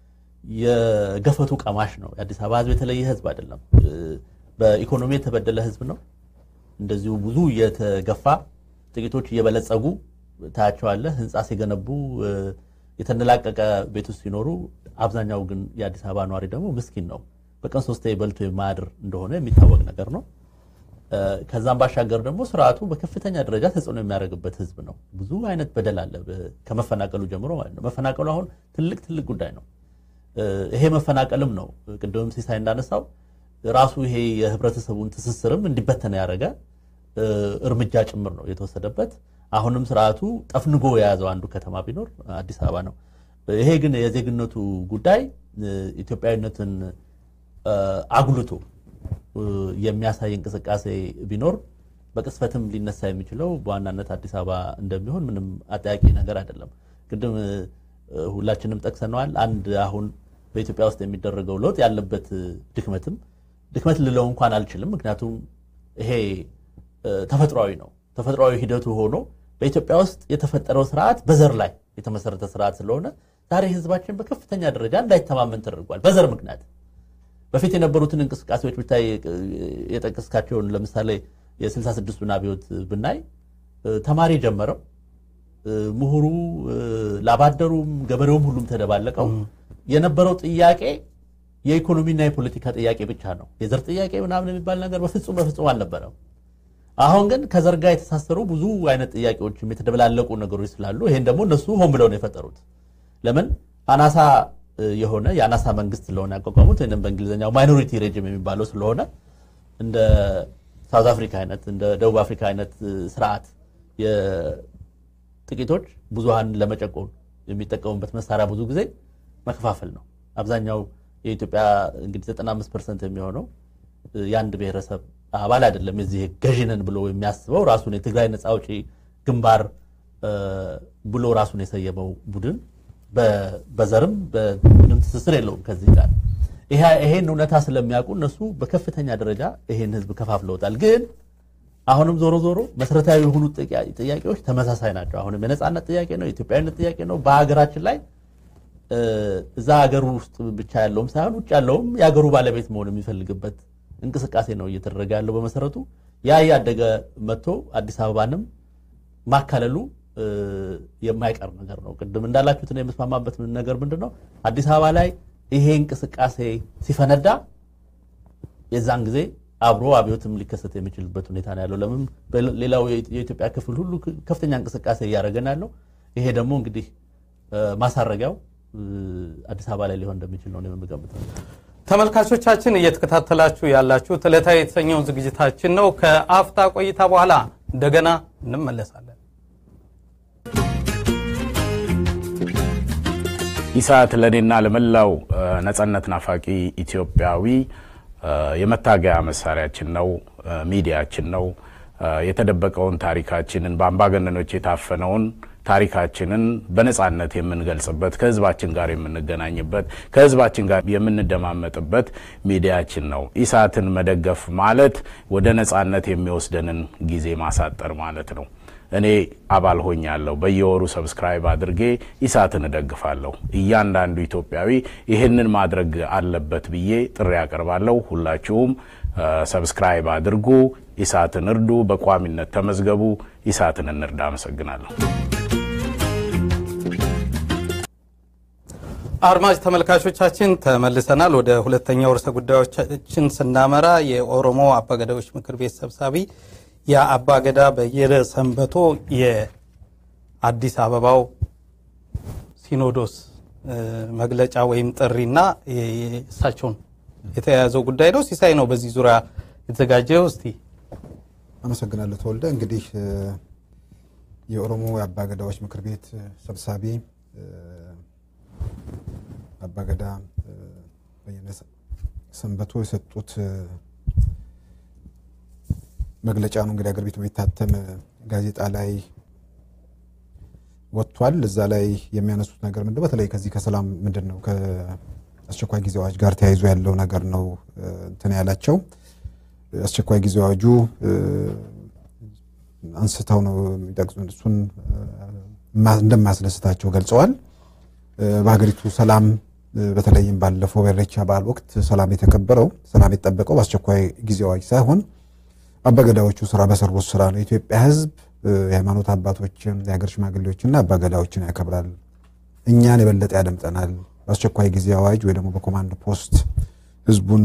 የገፈቱ ቀማሽ ነው። የአዲስ አበባ ህዝብ የተለየ ህዝብ አይደለም። እ፣ በኢኮኖሚ የተበደለ ህዝብ ነው። እንደዚሁ ብዙ የተገፋ ጥቂቶች እየበለጸጉ ታያቸዋለህ። ህንፃ ሲገነቡ እ፣ የተንደላቀቀ ቤት ውስጥ ሲኖሩ፣ አብዛኛው ግን የአዲስ አበባ ነዋሪ ደግሞ ምስኪን ነው። በቀን ሶስቴ በልቶ የማያድር እንደሆነ የሚታወቅ ነገር ነው። ከዛም ባሻገር ደግሞ ስርዓቱ በከፍተኛ ደረጃ ተጽዕኖ የሚያደርግበት ህዝብ ነው። ብዙ አይነት በደል አለ፣ ከመፈናቀሉ ጀምሮ ማለት ነው። መፈናቀሉ አሁን ትልቅ ትልቅ ጉዳይ ነው። ይሄ መፈናቀልም ነው ቅድምም ሲሳይ እንዳነሳው ራሱ ይሄ የህብረተሰቡን ትስስርም እንዲበተነ ያደረገ እርምጃ ጭምር ነው የተወሰደበት። አሁንም ስርዓቱ ጠፍንጎ የያዘው አንዱ ከተማ ቢኖር አዲስ አበባ ነው። ይሄ ግን የዜግነቱ ጉዳይ ኢትዮጵያዊነትን አጉልቶ የሚያሳይ እንቅስቃሴ ቢኖር በቅስፈትም ሊነሳ የሚችለው በዋናነት አዲስ አበባ እንደሚሆን ምንም አጠያቂ ነገር አይደለም። ቅድም ሁላችንም ጠቅሰነዋል። አንድ አሁን በኢትዮጵያ ውስጥ የሚደረገው ለውጥ ያለበት ድክመትም ድክመት ልለው እንኳን አልችልም። ምክንያቱም ይሄ ተፈጥሯዊ ነው። ተፈጥሯዊ ሂደቱ ሆኖ በኢትዮጵያ ውስጥ የተፈጠረው ስርዓት በዘር ላይ የተመሰረተ ስርዓት ስለሆነ ዛሬ ህዝባችን በከፍተኛ ደረጃ እንዳይተማመን ተደርጓል። በዘር ምክንያት በፊት የነበሩትን እንቅስቃሴዎች ብታይ የጠቀስካቸውን ለምሳሌ የስልሳ ስድስቱን አብዮት ብናይ ተማሪ ጀመረው፣ ምሁሩ፣ ላባደሩም፣ ገበሬውም ሁሉም ተደባለቀው። የነበረው ጥያቄ የኢኮኖሚና የፖለቲካ ጥያቄ ብቻ ነው። የዘር ጥያቄ ምናምን የሚባል ነገር በፍጹም በፍጹም አልነበረም። አሁን ግን ከዘር ጋር የተሳሰሩ ብዙ አይነት ጥያቄዎችም የተደበላለቁ ነገሮች ስላሉ ይሄን ደግሞ እነሱ ሆን ብለው ነው የፈጠሩት። ለምን አናሳ የሆነ የአናሳ መንግስት ስለሆነ ያቋቋሙት ወይም በእንግሊዝኛው ማይኖሪቲ ሬጅም የሚባለው ስለሆነ እንደ ሳውዝ አፍሪካ አይነት እንደ ደቡብ አፍሪካ አይነት ስርዓት የጥቂቶች ብዙሃን ለመጨቆን የሚጠቀሙበት መሳሪያ ብዙ ጊዜ መከፋፈል ነው። አብዛኛው የኢትዮጵያ እንግዲህ 95 ፐርሰንት የሚሆነው የአንድ ብሔረሰብ አባል አይደለም። የዚህ ገዢነን ብሎ የሚያስበው ራሱን የትግራይ ነፃ አውጪ ግንባር ብሎ ራሱን የሰየመው ቡድን በዘርም በምንም ትስስር የለውም ከዚህ ጋር። ይሄን እውነታ ስለሚያውቁ እነሱ በከፍተኛ ደረጃ ይሄን ህዝብ ከፋፍለውታል። ግን አሁንም ዞሮ ዞሮ መሰረታዊ የሆኑ ጥያቄዎች ተመሳሳይ ናቸው። አሁንም የነፃነት ጥያቄ ነው፣ የኢትዮጵያዊነት ጥያቄ ነው። በሀገራችን ላይ እዛ ሀገሩ ውስጥ ብቻ ያለውም ሳይሆን ውጭ ያለውም የሀገሩ ባለቤት መሆን የሚፈልግበት እንቅስቃሴ ነው እየተደረገ ያለው። በመሰረቱ ያ እያደገ መጥቶ አዲስ አበባንም ማካለሉ የማይቀር ነገር ነው። ቅድም እንዳላችሁት ነው የምስማማበት ነገር ምንድን ነው አዲስ አበባ ላይ ይሄ እንቅስቃሴ ሲፈነዳ የዛን ጊዜ አብሮ አብዮትም ሊከሰት የሚችልበት ሁኔታ ነው ያለው። ለምን ሌላው የኢትዮጵያ ክፍል ሁሉ ከፍተኛ እንቅስቃሴ እያደረገ ነው ያለው። ይሄ ደግሞ እንግዲህ ማሳረጊያው አዲስ አበባ ላይ ሊሆን እንደሚችል ነው የምገምተው። ተመልካቾቻችን እየተከታተላችሁ ያላችሁት ዕለታዊ የተሰኘውን ዝግጅታችን ነው። ከአፍታ ቆይታ በኋላ እንደገና እንመለሳለን። ኢሳት ለእኔና ለመላው ነጻነት ናፋቂ ኢትዮጵያዊ የመታገያ መሳሪያችን ነው፣ ሚዲያችን ነው። የተደበቀውን ታሪካችንን በአምባገነኖች የታፈነውን ታሪካችንን በነጻነት የምንገልጽበት ከህዝባችን ጋር የምንገናኝበት ከህዝባችን ጋር የምንደማመጥበት ሚዲያችን ነው። ኢሳትን መደገፍ ማለት ወደ ነጻነት የሚወስደንን ጊዜ ማሳጠር ማለት ነው። እኔ አባል ሆኛለሁ። በየወሩ ሰብስክራይብ አድርጌ ኢሳትን እደግፋለሁ። እያንዳንዱ ኢትዮጵያዊ ይህንን ማድረግ አለበት ብዬ ጥሪ ያቀርባለሁ። ሁላችሁም ሰብስክራይብ አድርጉ፣ ኢሳትን እርዱ፣ በቋሚነት ተመዝገቡ፣ ኢሳትን እንርዳ። አመሰግናለሁ። አድማጭ ተመልካቾቻችን ተመልሰናል። ወደ ሁለተኛው ርዕሰ ጉዳዮቻችን ስናመራ የኦሮሞ አባገዳዎች ምክር ቤት ሰብሳቢ የአባገዳ በየነ ሰንበቶ የአዲስ አበባው ሲኖዶስ መግለጫ ወይም ጥሪና እሳቸውን የተያያዘው ጉዳይ ነው። ሲሳይ ነው በዚህ ዙሪያ የተዘጋጀው። እስቲ አመሰግናለሁ ተወልደ። እንግዲህ የኦሮሞ የአባገዳዎች ምክር ቤት ሰብሳቢ አባገዳ በየነ ሰንበቶ የሰጡት መግለጫ ነው። እንግዲህ አገር ቤት የሚታተም ጋዜጣ ላይ ወጥቷል። እዛ ላይ የሚያነሱት ነገር ምንድን ነው? በተለይ ከዚህ ከሰላም ምንድን ነው ከአስቸኳይ ጊዜ አዋጅ ጋር ተያይዞ ያለው ነገር ነው እንትን ያላቸው አስቸኳይ ጊዜ አዋጁ አንስተው ነው የሚጠቅሱት። እሱን እንደማያስደስታቸው ገልጸዋል። በሀገሪቱ ሰላም በተለይም ባለፈው በኢሬቻ በዓል ወቅት ሰላም የተከበረው ሰላም የተጠበቀው በአስቸኳይ ጊዜ አዋጅ ሳይሆን አባገዳዎቹ ስራ በሰሩት ስራ ነው። የኢትዮጵያ ሕዝብ የሃይማኖት አባቶችን፣ የሀገር ሽማግሌዎችና አባገዳዎችን ያከብራል። እኛን የበለጠ ያደምጠናል። በአስቸኳይ ጊዜ አዋጅ ወይ ደግሞ በኮማንድ ፖስት ህዝቡን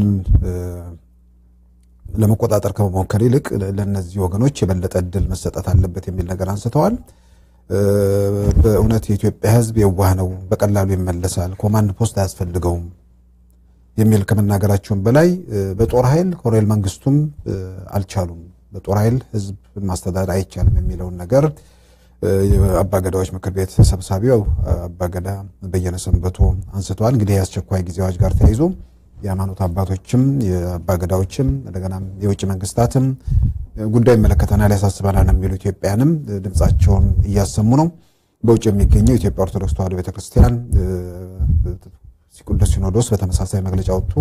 ለመቆጣጠር ከመሞከር ይልቅ ለእነዚህ ወገኖች የበለጠ እድል መሰጠት አለበት የሚል ነገር አንስተዋል። በእውነት የኢትዮጵያ ህዝብ የዋህ ነው፣ በቀላሉ ይመለሳል፣ ኮማንድ ፖስት አያስፈልገውም የሚል ከመናገራቸውም በላይ በጦር ኃይል ኮሎኔል መንግስቱም አልቻሉም፣ በጦር ኃይል ህዝብ ማስተዳደር አይቻልም የሚለውን ነገር የአባገዳዎች ምክር ቤት ሰብሳቢው አባገዳ በየነ ሰንበቶ አንስተዋል። እንግዲህ የአስቸኳይ ጊዜ አዋጅ ጋር ተያይዞ የሃይማኖት አባቶችም የአባገዳዎችም እንደገና የውጭ መንግስታትም ጉዳይ ይመለከተናል፣ ያሳስበናል የሚሉ ኢትዮጵያንም ድምፃቸውን እያሰሙ ነው። በውጭ የሚገኘው የኢትዮጵያ ኦርቶዶክስ ተዋሕዶ ቤተክርስቲያን ቅዱስ ሲኖዶስ በተመሳሳይ መግለጫ ወጥቶ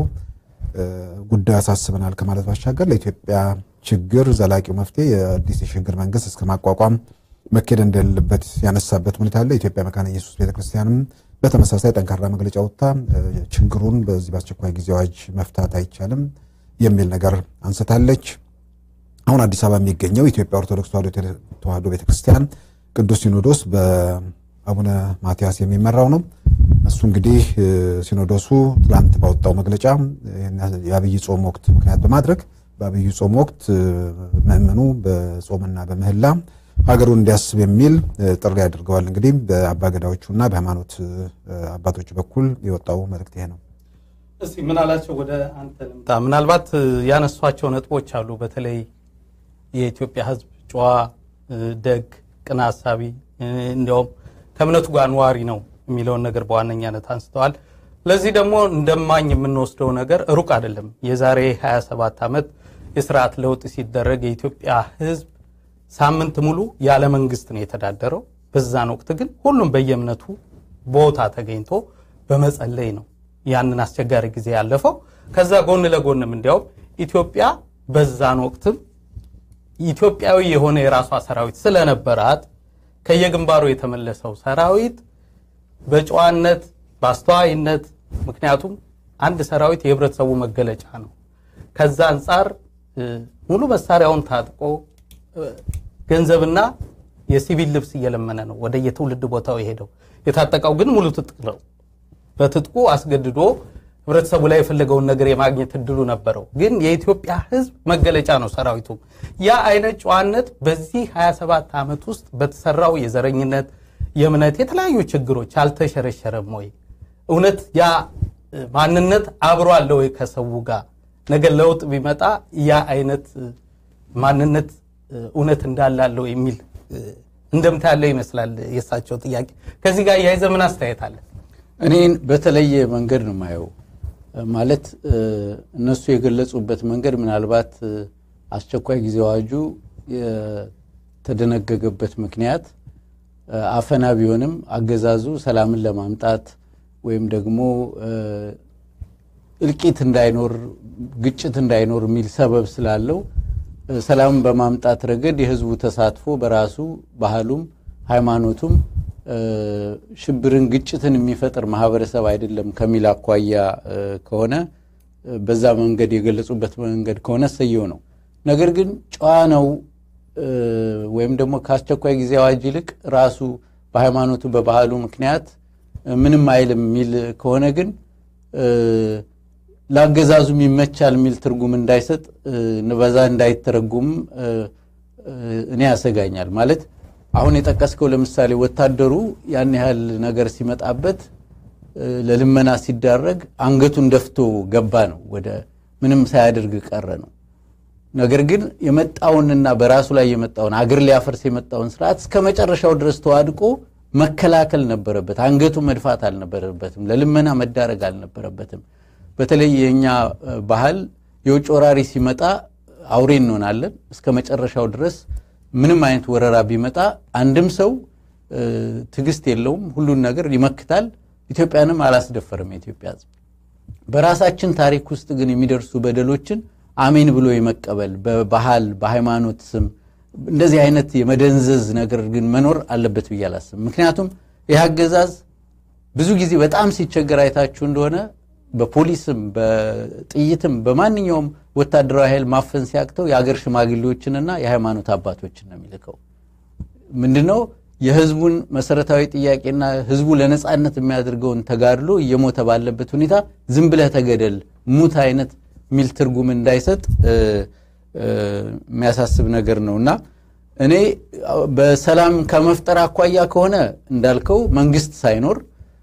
ጉዳዩ ያሳስበናል ከማለት ባሻገር ለኢትዮጵያ ችግር ዘላቂው መፍትሄ የአዲስ የሽግግር መንግስት እስከ ማቋቋም መኬድ እንደሌለበት ያነሳበት ሁኔታ አለ። የኢትዮጵያ መካነ ኢየሱስ ቤተክርስቲያንም በተመሳሳይ ጠንካራ መግለጫ ወጥታ ችግሩን በዚህ በአስቸኳይ ጊዜ አዋጅ መፍታት አይቻልም የሚል ነገር አንስታለች። አሁን አዲስ አበባ የሚገኘው የኢትዮጵያ ኦርቶዶክስ ተዋሕዶ ቤተክርስቲያን ቅዱስ ሲኖዶስ በአቡነ ማትያስ የሚመራው ነው። እሱ እንግዲህ ሲኖዶሱ ትላንት ባወጣው መግለጫ የአብይ ጾም ወቅት ምክንያት በማድረግ በአብይ ጾም ወቅት ምእመኑ በጾምና በምህላ ሀገሩን እንዲያስብ የሚል ጥሪ አድርገዋል። እንግዲህ በአባገዳዎቹና በሃይማኖት አባቶች በኩል የወጣው መልእክት ይሄ ነው። እስቲ ምን አላቸው? ወደ አንተ ልምጣ። ምናልባት ያነሷቸው ነጥቦች አሉ። በተለይ የኢትዮጵያ ሕዝብ ጨዋ፣ ደግ፣ ቅን ሀሳቢ እንዲያውም ከእምነቱ ጋር ነዋሪ ነው የሚለውን ነገር በዋነኛነት አንስተዋል። ለዚህ ደግሞ እንደማኝ የምንወስደው ነገር ሩቅ አይደለም። የዛሬ 27 ዓመት የስርዓት ለውጥ ሲደረግ የኢትዮጵያ ሕዝብ ሳምንት ሙሉ ያለ መንግስት ነው የተዳደረው። በዛን ወቅት ግን ሁሉም በየእምነቱ ቦታ ተገኝቶ በመጸለይ ነው ያንን አስቸጋሪ ጊዜ ያለፈው። ከዛ ጎን ለጎንም እንዲያውም ኢትዮጵያ በዛን ወቅትም ኢትዮጵያዊ የሆነ የራሷ ሰራዊት ስለነበራት ከየግንባሩ የተመለሰው ሰራዊት በጨዋነት በአስተዋይነት፣ ምክንያቱም አንድ ሰራዊት የህብረተሰቡ መገለጫ ነው። ከዛ አንጻር ሙሉ መሳሪያውን ታጥቆ ገንዘብና የሲቪል ልብስ እየለመነ ነው ወደ የትውልድ ቦታው የሄደው። የታጠቀው ግን ሙሉ ትጥቅ ነው። በትጥቁ አስገድዶ ህብረተሰቡ ላይ የፈለገውን ነገር የማግኘት እድሉ ነበረው። ግን የኢትዮጵያ ህዝብ መገለጫ ነው ሰራዊቱም። ያ አይነት ጨዋነት በዚህ 27 ዓመት ውስጥ በተሰራው የዘረኝነት የእምነት የተለያዩ ችግሮች አልተሸረሸረም ወይ? እውነት ያ ማንነት አብሮ አለ ወይ ከሰው ጋር? ነገ ለውጥ ቢመጣ ያ አይነት ማንነት እውነት እንዳላለው የሚል እንደምታ ያለው ይመስላል የእሳቸው ጥያቄ። ከዚህ ጋር እያይዘ ምን አስተያየት አለ? እኔን በተለየ መንገድ ነው የማየው። ማለት እነሱ የገለጹበት መንገድ ምናልባት አስቸኳይ ጊዜ አዋጁ የተደነገገበት ምክንያት አፈና ቢሆንም አገዛዙ ሰላምን ለማምጣት ወይም ደግሞ እልቂት እንዳይኖር፣ ግጭት እንዳይኖር የሚል ሰበብ ስላለው ሰላምን በማምጣት ረገድ የህዝቡ ተሳትፎ በራሱ ባህሉም ሃይማኖቱም ሽብርን፣ ግጭትን የሚፈጥር ማህበረሰብ አይደለም ከሚል አኳያ ከሆነ በዛ መንገድ የገለጹበት መንገድ ከሆነ ሰየው ነው። ነገር ግን ጨዋ ነው ወይም ደግሞ ከአስቸኳይ ጊዜ አዋጅ ይልቅ ራሱ በሃይማኖቱ በባህሉ ምክንያት ምንም አይልም የሚል ከሆነ ግን ለአገዛዙም ይመቻል የሚል ትርጉም እንዳይሰጥ በዛ እንዳይተረጉም እኔ ያሰጋኛል። ማለት አሁን የጠቀስከው ለምሳሌ ወታደሩ ያን ያህል ነገር ሲመጣበት ለልመና ሲዳረግ አንገቱን ደፍቶ ገባ ነው፣ ወደ ምንም ሳያደርግ ቀረ ነው። ነገር ግን የመጣውንና በራሱ ላይ የመጣውን አገር ሊያፈርስ የመጣውን ስርዓት እስከ መጨረሻው ድረስ ተዋድቆ መከላከል ነበረበት። አንገቱ መድፋት አልነበረበትም። ለልመና መዳረግ አልነበረበትም። በተለይ የእኛ ባህል የውጭ ወራሪ ሲመጣ አውሬ እንሆናለን። እስከ መጨረሻው ድረስ ምንም አይነት ወረራ ቢመጣ አንድም ሰው ትዕግስት የለውም፣ ሁሉን ነገር ይመክታል። ኢትዮጵያንም አላስደፈርም የኢትዮጵያ ሕዝብ። በራሳችን ታሪክ ውስጥ ግን የሚደርሱ በደሎችን አሜን ብሎ የመቀበል በባህል በሃይማኖት ስም እንደዚህ አይነት የመደንዘዝ ነገር ግን መኖር አለበት ብዬ አላስብም። ምክንያቱም ይህ አገዛዝ ብዙ ጊዜ በጣም ሲቸገር አይታችሁ እንደሆነ በፖሊስም በጥይትም በማንኛውም ወታደራዊ ኃይል ማፈን ሲያቅተው የአገር ሽማግሌዎችንና የሃይማኖት አባቶችን ነው የሚልከው። ምንድነው የህዝቡን መሰረታዊ ጥያቄና ህዝቡ ለነጻነት የሚያደርገውን ተጋድሎ እየሞተ ባለበት ሁኔታ ዝም ብለህ ተገደል ሙት አይነት የሚል ትርጉም እንዳይሰጥ የሚያሳስብ ነገር ነው እና እኔ በሰላም ከመፍጠር አኳያ ከሆነ እንዳልከው መንግስት ሳይኖር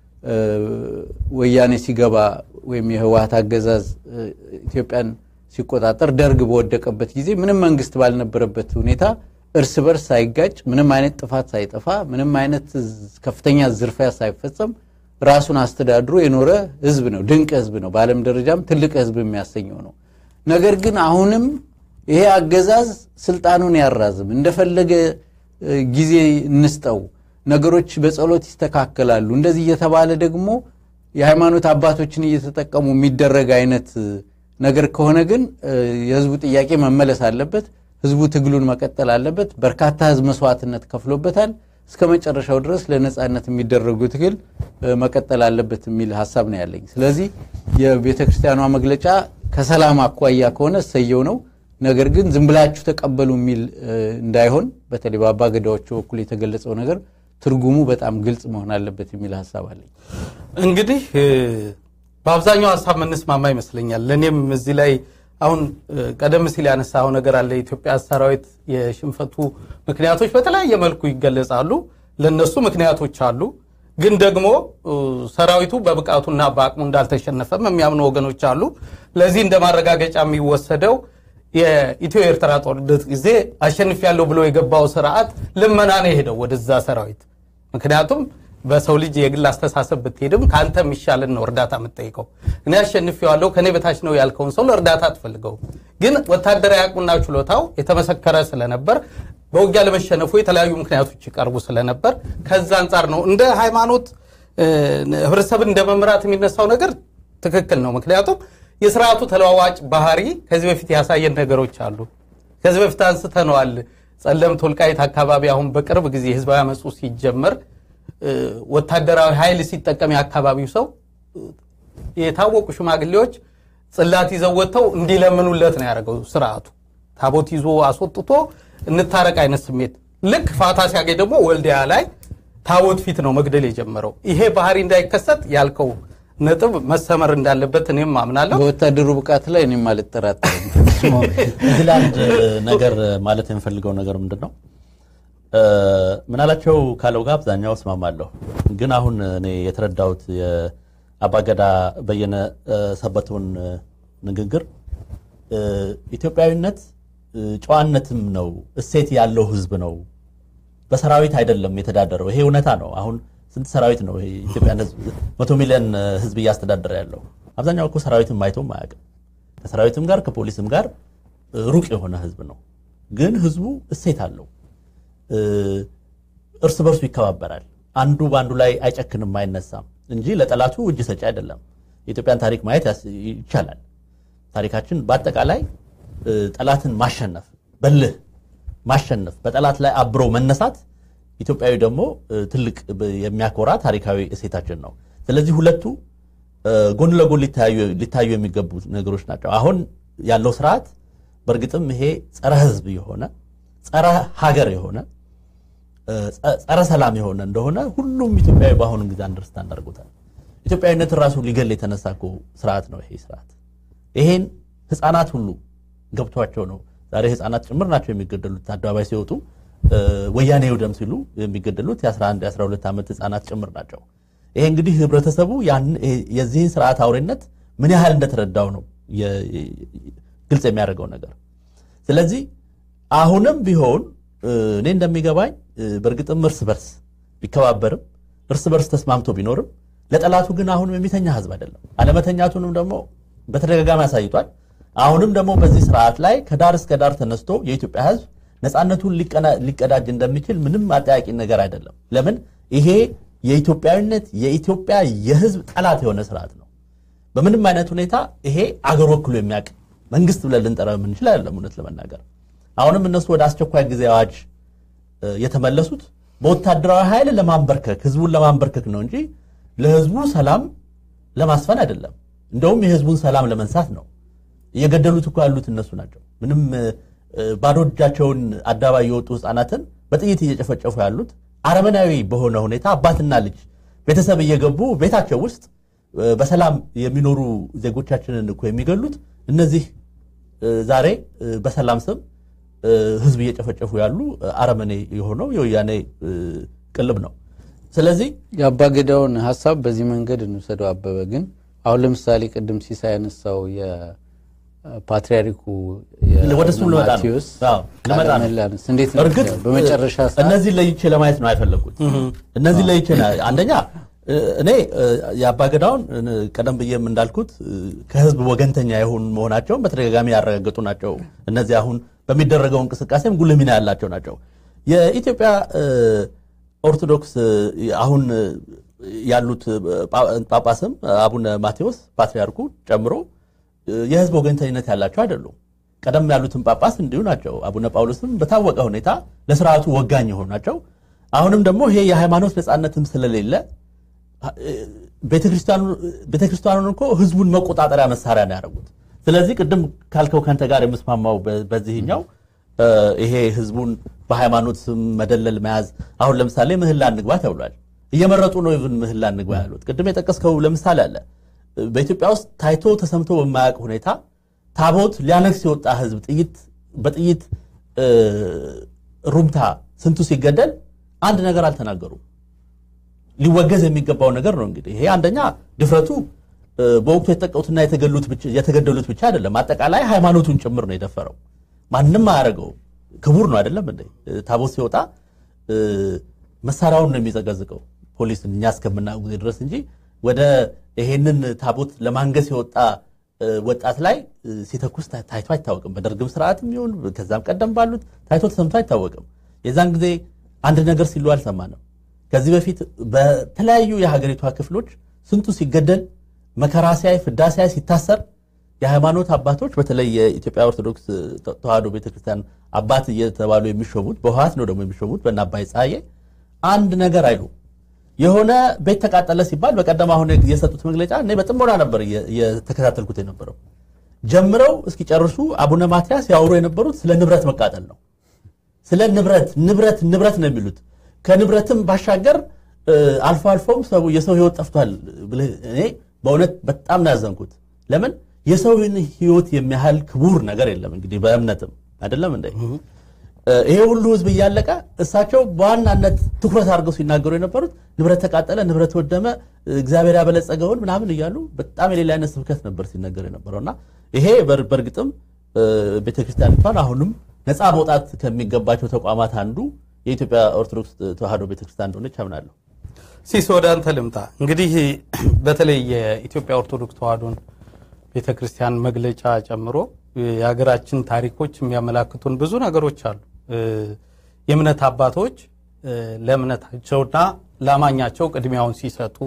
ወያኔ ሲገባ ወይም የህወሀት አገዛዝ ኢትዮጵያን ሲቆጣጠር ደርግ በወደቀበት ጊዜ ምንም መንግስት ባልነበረበት ሁኔታ እርስ በርስ ሳይጋጭ ምንም አይነት ጥፋት ሳይጠፋ ምንም አይነት ከፍተኛ ዝርፊያ ሳይፈጸም ራሱን አስተዳድሮ የኖረ ህዝብ ነው። ድንቅ ህዝብ ነው። በዓለም ደረጃም ትልቅ ህዝብ የሚያሰኘው ነው። ነገር ግን አሁንም ይሄ አገዛዝ ስልጣኑን ያራዝም፣ እንደፈለገ ጊዜ እንስጠው፣ ነገሮች በጸሎት ይስተካከላሉ፣ እንደዚህ እየተባለ ደግሞ የሃይማኖት አባቶችን እየተጠቀሙ የሚደረግ አይነት ነገር ከሆነ ግን የህዝቡ ጥያቄ መመለስ አለበት። ህዝቡ ትግሉን መቀጠል አለበት። በርካታ ህዝብ መስዋዕትነት ከፍሎበታል። እስከ መጨረሻው ድረስ ለነጻነት የሚደረጉ ትግል መቀጠል አለበት የሚል ሀሳብ ነው ያለኝ። ስለዚህ የቤተ ክርስቲያኗ መግለጫ ከሰላም አኳያ ከሆነ እሰየው ነው። ነገር ግን ዝም ብላችሁ ተቀበሉ የሚል እንዳይሆን በተለይ በአባ ገዳዎቹ በኩል የተገለጸው ነገር ትርጉሙ በጣም ግልጽ መሆን አለበት የሚል ሀሳብ አለኝ። እንግዲህ በአብዛኛው ሀሳብ መንስማማ ይመስለኛል። ለእኔም እዚህ ላይ አሁን ቀደም ሲል ያነሳው ነገር አለ። የኢትዮጵያ ሰራዊት የሽንፈቱ ምክንያቶች በተለያየ መልኩ ይገለጻሉ። ለነሱ ምክንያቶች አሉ። ግን ደግሞ ሰራዊቱ በብቃቱና በአቅሙ እንዳልተሸነፈም የሚያምኑ ወገኖች አሉ። ለዚህ እንደ ማረጋገጫ የሚወሰደው የኢትዮ ኤርትራ ጦርነት ጊዜ አሸንፊያለሁ ብሎ የገባው ስርዓት ልመና ነው የሄደው ወደዛ ሰራዊት። ምክንያቱም በሰው ልጅ የግል አስተሳሰብ ብትሄድም ከአንተ የሚሻልን ነው እርዳታ የምትጠይቀው። እኔ አሸንፌዋለሁ ከኔ በታች ነው ያልከውን ሰው ለእርዳታ አትፈልገው። ግን ወታደራዊ አቅሙና ችሎታው የተመሰከረ ስለነበር በውጊያ ለመሸነፉ የተለያዩ ምክንያቶች ይቀርቡ ስለነበር ከዛ አንጻር ነው እንደ ሃይማኖት ህብረተሰብን እንደ መምራት የሚነሳው ነገር ትክክል ነው። ምክንያቱም የስርዓቱ ተለዋዋጭ ባህሪ ከዚህ በፊት ያሳየን ነገሮች አሉ። ከዚህ በፊት አንስተነዋል። ጸለምት ወልቃይት አካባቢ አሁን በቅርብ ጊዜ ህዝባዊ አመፁ ሲጀመር ወታደራዊ ኃይል ሲጠቀም የአካባቢው ሰው የታወቁ ሽማግሌዎች ጽላት ይዘው ወጥተው እንዲለምኑለት ነው ያደረገው ስርዓቱ። ታቦት ይዞ አስወጥቶ እንታረቅ አይነት ስሜት ልክ ፋታ ሲያገኝ ደግሞ ወልዲያ ላይ ታቦት ፊት ነው መግደል የጀመረው። ይሄ ባህሪ እንዳይከሰት ያልከው ነጥብ መሰመር እንዳለበት እኔም አምናለሁ። በወታደሩ ብቃት ላይ እኔም አልጠራጠርም። እዚህ ላይ አንድ ነገር ማለት የምፈልገው ነገር ምንድን ነው ምናላቸው ካለው ጋር አብዛኛው እስማማለሁ። ግን አሁን እኔ የተረዳሁት የአባገዳ በየነ ሰበቱን ንግግር ኢትዮጵያዊነት ጨዋነትም ነው፣ እሴት ያለው ህዝብ ነው። በሰራዊት አይደለም የተዳደረው። ይሄ እውነታ ነው። አሁን ስንት ሰራዊት ነው ይሄ ኢትዮጵያን ህዝብ መቶ ሚሊዮን ህዝብ እያስተዳደረ ያለው? አብዛኛው እኮ ሰራዊትም አይቶም አያውቅም። ከሰራዊትም ጋር ከፖሊስም ጋር ሩቅ የሆነ ህዝብ ነው። ግን ህዝቡ እሴት አለው። እርስ በርሱ ይከባበራል። አንዱ በአንዱ ላይ አይጨክንም፣ አይነሳም እንጂ ለጠላቱ እጅ ሰጪ አይደለም። የኢትዮጵያን ታሪክ ማየት ይቻላል። ታሪካችን በአጠቃላይ ጠላትን ማሸነፍ፣ በልህ ማሸነፍ፣ በጠላት ላይ አብሮ መነሳት ኢትዮጵያዊ ደግሞ ትልቅ የሚያኮራ ታሪካዊ እሴታችን ነው። ስለዚህ ሁለቱ ጎን ለጎን ሊታዩ የሚገቡ ነገሮች ናቸው። አሁን ያለው ስርዓት በእርግጥም ይሄ ጸረ ህዝብ የሆነ ጸረ ሀገር የሆነ ጸረ ሰላም የሆነ እንደሆነ ሁሉም ኢትዮጵያዊ በአሁኑ ጊዜ አንደርስታንድ አድርጎታል። ኢትዮጵያዊነትን ራሱ ሊገል የተነሳ እኮ ስርዓት ነው ይሄ ስርዓት። ይሄን ህፃናት ሁሉ ገብቷቸው ነው ዛሬ ህፃናት ጭምር ናቸው የሚገደሉት። አደባባይ ሲወጡ ወያኔ ይውደም ሲሉ የሚገደሉት የ11 የ12 ዓመት ህፃናት ጭምር ናቸው። ይሄ እንግዲህ ህብረተሰቡ የዚህን ስርዓት አውሬነት ምን ያህል እንደተረዳው ነው ግልጽ የሚያደርገው ነገር። ስለዚህ አሁንም ቢሆን እኔ እንደሚገባኝ በእርግጥም እርስ በርስ ቢከባበርም እርስ በርስ ተስማምቶ ቢኖርም ለጠላቱ ግን አሁንም የሚተኛ ህዝብ አይደለም። አለመተኛቱንም ደግሞ በተደጋጋሚ አሳይቷል። አሁንም ደግሞ በዚህ ስርዓት ላይ ከዳር እስከ ዳር ተነስቶ የኢትዮጵያ ህዝብ ነፃነቱን ሊቀዳጅ እንደሚችል ምንም አጠያቂ ነገር አይደለም። ለምን ይሄ የኢትዮጵያዊነት የኢትዮጵያ የህዝብ ጠላት የሆነ ስርዓት ነው። በምንም አይነት ሁኔታ ይሄ አገር ወክሎ የሚያውቅ መንግስት ብለን ልንጠራ የምንችል አይደለም። እውነት ለመናገር አሁንም እነሱ ወደ አስቸኳይ ጊዜ አዋጅ የተመለሱት በወታደራዊ ኃይል ለማንበርከክ ህዝቡን ለማንበርከክ ነው እንጂ ለህዝቡ ሰላም ለማስፈን አይደለም። እንደውም የህዝቡን ሰላም ለመንሳት ነው። እየገደሉት እኮ ያሉት እነሱ ናቸው። ምንም ባዶ እጃቸውን አደባባይ የወጡ ህፃናትን በጥይት እየጨፈጨፉ ያሉት አረመናዊ በሆነ ሁኔታ አባትና ልጅ ቤተሰብ እየገቡ ቤታቸው ውስጥ በሰላም የሚኖሩ ዜጎቻችንን እኮ የሚገሉት እነዚህ ዛሬ በሰላም ስም ህዝብ እየጨፈጨፉ ያሉ አረመኔ የሆነው የወያኔ ቅልብ ነው። ስለዚህ የአባገዳውን ሀሳብ በዚህ መንገድ እንውሰደው። አበበ ግን አሁን ለምሳሌ ቅድም ሲሳይ ያነሳው የፓትሪያርኩ ወደ እሱ ልመጣ ነው። ማቴዎስ አዎ፣ ልመጣ ነው። ቃለ እንዴት ነው እርግጥ በመጨረሻ ሰዓት እነዚህ ለይቼ ለማየት ነው አይፈለጉት። እነዚህ ለይቼ ነው- አንደኛ እኔ የአባገዳውን ቀደም ብዬም እንዳልኩት ከህዝብ ወገንተኛ የሆኑ መሆናቸውን በተደጋጋሚ ያረጋገጡ ናቸው። እነዚህ አሁን በሚደረገው እንቅስቃሴም ጉልህ ሚና ያላቸው ናቸው። የኢትዮጵያ ኦርቶዶክስ አሁን ያሉት ጳጳስም አቡነ ማቴዎስ ፓትርያርኩ ጨምሮ የህዝብ ወገንተኝነት ያላቸው አይደሉም። ቀደም ያሉትን ጳጳስ እንዲሁ ናቸው። አቡነ ጳውሎስም በታወቀ ሁኔታ ለስርዓቱ ወጋኝ የሆኑ ናቸው። አሁንም ደግሞ ይሄ የሃይማኖት ነፃነትም ስለሌለ ቤተክርስቲያኑን እኮ ህዝቡን መቆጣጠሪያ መሳሪያ ነው ያደረጉት። ስለዚህ ቅድም ካልከው ከንተ ጋር የምስማማው በ- በዚህኛው እ፣ ይሄ ህዝቡን በሃይማኖት ስም መደለል መያዝ አሁን ለምሳሌ ምህላ እንግባ ተብሏል። እየመረጡ ነው ይብን ምህላ እንግባ ያሉት። ቅድም የጠቀስከው ለምሳሌ አለ በኢትዮጵያ ውስጥ ታይቶ ተሰምቶ በማያውቅ ሁኔታ ታቦት ሊያነግስ የወጣ ህዝብ ጥይት በጥይት እ፣ ሩምታ ስንቱ ሲገደል አንድ ነገር አልተናገሩም። ሊወገዝ የሚገባው ነገር ነው። እንግዲህ ይሄ አንደኛ ድፍረቱ እ፣ በወቅቱ የተጠቀሙትና የተገሉት ብቻ- የተገደሉት ብቻ አይደለም፣ አጠቃላይ ሃይማኖቱን ጭምር ነው የደፈረው። ማንም አያደርገው ክቡር ነው አይደለም እንዴ? እ፣ ታቦት ሲወጣ እ፣ መሳሪያውን ነው የሚዘገዝቀው ፖሊስ እኛ እስከምናውቅ ጊዜ ድረስ እንጂ ወደ ይሄንን ታቦት ለማንገስ የወጣ እ፣ ወጣት ላይ እ፣ ሲተኩስ ታ- ታይቶ አይታወቅም። በደርግም ስርዓትም ይሁን ከዛም ቀደም ባሉት ታይቶ ተሰምቶ አይታወቅም። የዛን ጊዜ አንድ ነገር ሲሉ አልሰማንም። ከዚህ በፊት በተለያዩ የሀገሪቷ ክፍሎች ስንቱ ሲገደል መከራ ሲያይ ፍዳ ሲያይ ሲታሰር የሃይማኖት አባቶች በተለይ የኢትዮጵያ ኦርቶዶክስ ተዋሕዶ ቤተክርስቲያን አባት እየተባሉ የሚሾሙት በህወሓት ነው ደግሞ የሚሾሙት በእነ አባይ ፀሐዬ አንድ ነገር አይሉ የሆነ ቤት ተቃጠለ ሲባል በቀደም አሁን የሰጡት መግለጫ እኔ በጥሞና ነበር እየ- እየተከታተልኩት የነበረው ጀምረው እስኪጨርሱ አቡነ ማትያስ ያወሩ የነበሩት ስለ ንብረት መቃጠል ነው ስለ ንብረት ንብረት ንብረት ነው የሚሉት ከንብረትም ባሻገር እ፣ አልፎ አልፎም ሰው የሰው ህይወት ጠፍቷል ብለህ እኔ በእውነት በጣም ነው ያዘንኩት። ለምን የሰውን ህይወት የሚያህል ክቡር ነገር የለም። እንግዲህ በእምነትም አይደለም እንደ ይሄ ሁሉ ህዝብ እያለቀ እሳቸው በዋናነት ትኩረት አድርገው ሲናገሩ የነበሩት ንብረት ተቃጠለ፣ ንብረት ወደመ፣ እግዚአብሔር ያበለጸገውን ምናምን እያሉ በጣም የሌላ አይነት ስብከት ነበር ሲነገር የነበረው እና ይሄ በር- በእርግጥም እ፣ ቤተክርስቲያኒቷን አሁንም ነፃ መውጣት ከሚገባቸው ተቋማት አንዱ የኢትዮጵያ ኦርቶዶክስ ተዋሕዶ ቤተክርስቲያን እንደሆነች አምናለሁ። ሲስ ወደ አንተ ልምጣ። እንግዲህ በተለይ የኢትዮጵያ ኦርቶዶክስ ተዋሕዶን ቤተ ክርስቲያን መግለጫ ጨምሮ የሀገራችን ታሪኮች የሚያመላክቱን ብዙ ነገሮች አሉ። እ፣ የእምነት አባቶች እ፣ ለእምነታቸውና ለአማኛቸው ቅድሚያውን ሲሰጡ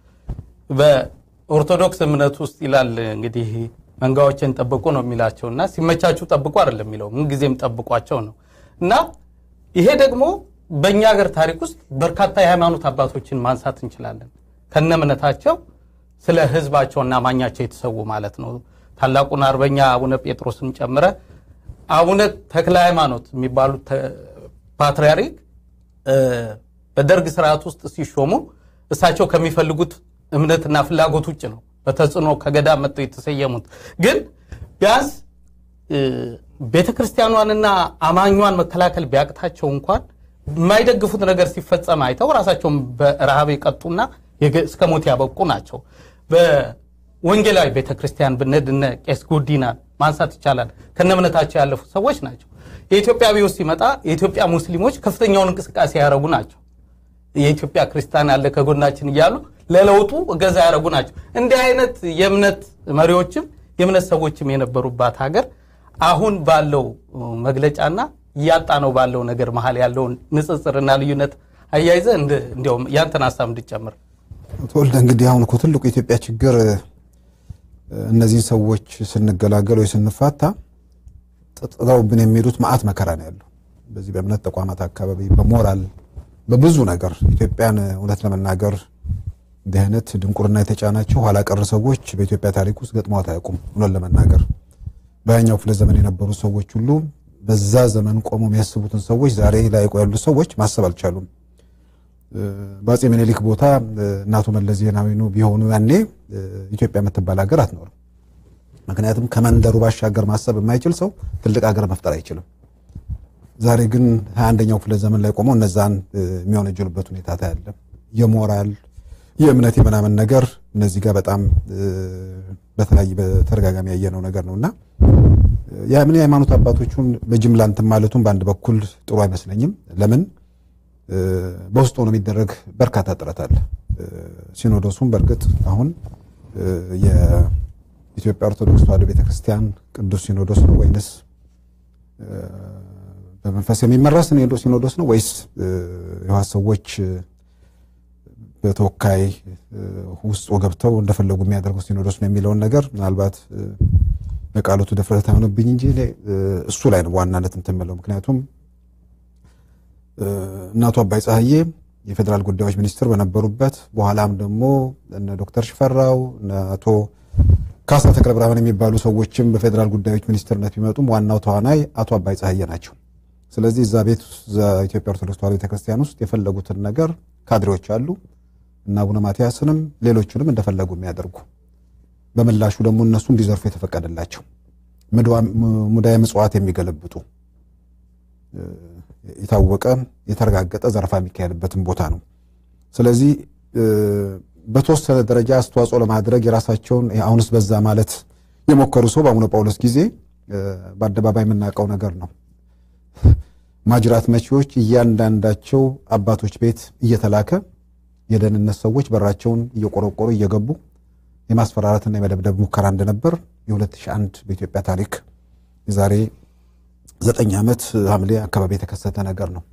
በኦርቶዶክስ እምነት ውስጥ ይላል እንግዲህ መንጋዎችን ጠብቁ ነው የሚላቸው እና ሲመቻችሁ ጠብቁ አይደለም የሚለው ምንጊዜም ጠብቋቸው ነው እና ይሄ ደግሞ በእኛ ሀገር ታሪክ ውስጥ በርካታ የሃይማኖት አባቶችን ማንሳት እንችላለን። ከነ እምነታቸው ስለ ሕዝባቸውና አማኛቸው የተሰዉ ማለት ነው። ታላቁን አርበኛ አቡነ ጴጥሮስን ጨምረ አቡነ ተክለ ሃይማኖት የሚባሉት ተ- ፓትርያርክ እ፣ በደርግ ስርዓት ውስጥ ሲሾሙ እሳቸው ከሚፈልጉት እምነትና ፍላጎት ውጭ ነው በተጽዕኖ ከገዳም መጥተው የተሰየሙት ግን ቢያንስ ቤተ ክርስቲያኗንና አማኟን መከላከል ቢያቅታቸው እንኳን የማይደግፉት ነገር ሲፈጸም አይተው ራሳቸውን በረሃብ የቀጡና የገ- እስከ ሞት ያበቁ ናቸው። በወንጌላዊ ቤተ ክርስቲያን ብንሄድ እነ ቄስ ጉዲናን ማንሳት ይቻላል። ከነ እምነታቸው ያለፉ ሰዎች ናቸው። የኢትዮጵያ አብዮት ሲመጣ የኢትዮጵያ ሙስሊሞች ከፍተኛውን እንቅስቃሴ ያደረጉ ናቸው። የኢትዮጵያ ክርስቲያን አለ ከጎናችን እያሉ ለለውጡ እገዛ ያደረጉ ናቸው። እንዲህ አይነት የእምነት መሪዎችም የእምነት ሰዎችም የነበሩባት ሀገር አሁን ባለው መግለጫና እያጣ ነው ባለው ነገር መሀል ያለውን ንጽጽርና ልዩነት አያይዘ እንዲያውም ያንተን ሀሳብ እንድጨምር ተወልደ እንግዲህ አሁን እኮ ትልቁ የኢትዮጵያ ችግር እነዚህን ሰዎች ስንገላገል ወይ ስንፋታ ጥጥተውብን የሚሄዱት መዓት መከራ ነው ያለው። በዚህ በእምነት ተቋማት አካባቢ በሞራል በብዙ ነገር ኢትዮጵያን እውነት ለመናገር እንዲህ አይነት ድንቁርና የተጫናቸው ኋላ ቀር ሰዎች በኢትዮጵያ ታሪክ ውስጥ ገጥመዋት አያውቁም። እውነት ለመናገር በያኛው ክፍለ ዘመን የነበሩ ሰዎች ሁሉ በዛ ዘመን ቆሞ የሚያስቡትን ሰዎች ዛሬ ላይ ያሉት ሰዎች ማሰብ አልቻሉም። በአፄ ምኒልክ ቦታ እናቶ መለስ ዜናዊ ቢሆኑ ያኔ ኢትዮጵያ የምትባል ሀገር አትኖርም። ምክንያቱም ከመንደሩ ባሻገር ማሰብ የማይችል ሰው ትልቅ ሀገር መፍጠር አይችልም። ዛሬ ግን ሀያ አንደኛው ክፍለ ዘመን ላይ ቆመው እነዛን የሚወነጀሉበት ሁኔታ ታያለ። የሞራል የእምነት የምናምን ነገር እነዚህ ጋር በጣም በተለያየ በተደጋጋሚ ያየነው ነገር ነው እና የምን የሃይማኖት አባቶቹን በጅምላ እንትን ማለቱን በአንድ በኩል ጥሩ አይመስለኝም። ለምን በውስጡ ሆኖ የሚደረግ በርካታ ጥረት አለ። ሲኖዶሱም በእርግጥ አሁን የኢትዮጵያ ኦርቶዶክስ ተዋሕዶ ቤተክርስቲያን ቅዱስ ሲኖዶስ ነው ወይንስ በመንፈስ የሚመራ ሲኖዶስ ነው ወይስ የህወሓት ሰዎች በተወካይ ውስጥ ገብተው እንደፈለጉ የሚያደርጉ ሲኖዶስ ነው የሚለውን ነገር ምናልባት በቃሎቱ ድፍረት አይሆንብኝ እንጂ እሱ ላይ ነው ዋናነት እንትን የምለው። ምክንያቱም እናቱ አባይ ፀሐዬ የፌዴራል ጉዳዮች ሚኒስትር በነበሩበት በኋላም ደግሞ እነ ዶክተር ሽፈራው እነ አቶ ካሳ ተክለ ብርሃን የሚባሉ ሰዎችም በፌዴራል ጉዳዮች ሚኒስትርነት ቢመጡም ዋናው ተዋናይ አቶ አባይ ፀሐዬ ናቸው። ስለዚህ እዛ ቤት ኢትዮጵያ ኦርቶዶክስ ተዋሕዶ ቤተክርስቲያን ውስጥ የፈለጉትን ነገር ካድሬዎች አሉ እና አቡነ ማትያስንም ሌሎቹንም እንደፈለጉ የሚያደርጉ በምላሹ ደግሞ እነሱ እንዲዘርፉ የተፈቀደላቸው ሙዳየ ምጽዋት የሚገለብጡ የታወቀ የተረጋገጠ ዘረፋ የሚካሄድበትን ቦታ ነው። ስለዚህ በተወሰነ ደረጃ አስተዋጽኦ ለማድረግ የራሳቸውን አሁንስ በዛ ማለት የሞከሩ ሰው በአቡነ ጳውሎስ ጊዜ በአደባባይ የምናውቀው ነገር ነው። ማጅራት መቺዎች እያንዳንዳቸው አባቶች ቤት እየተላከ የደህንነት ሰዎች በራቸውን እየቆረቆሩ እየገቡ የማስፈራራትና የመደብደብ ሙከራ እንደነበር የ2001 በኢትዮጵያ ታሪክ የዛሬ ዘጠኝ ዓመት ሐምሌ አካባቢ የተከሰተ ነገር ነው።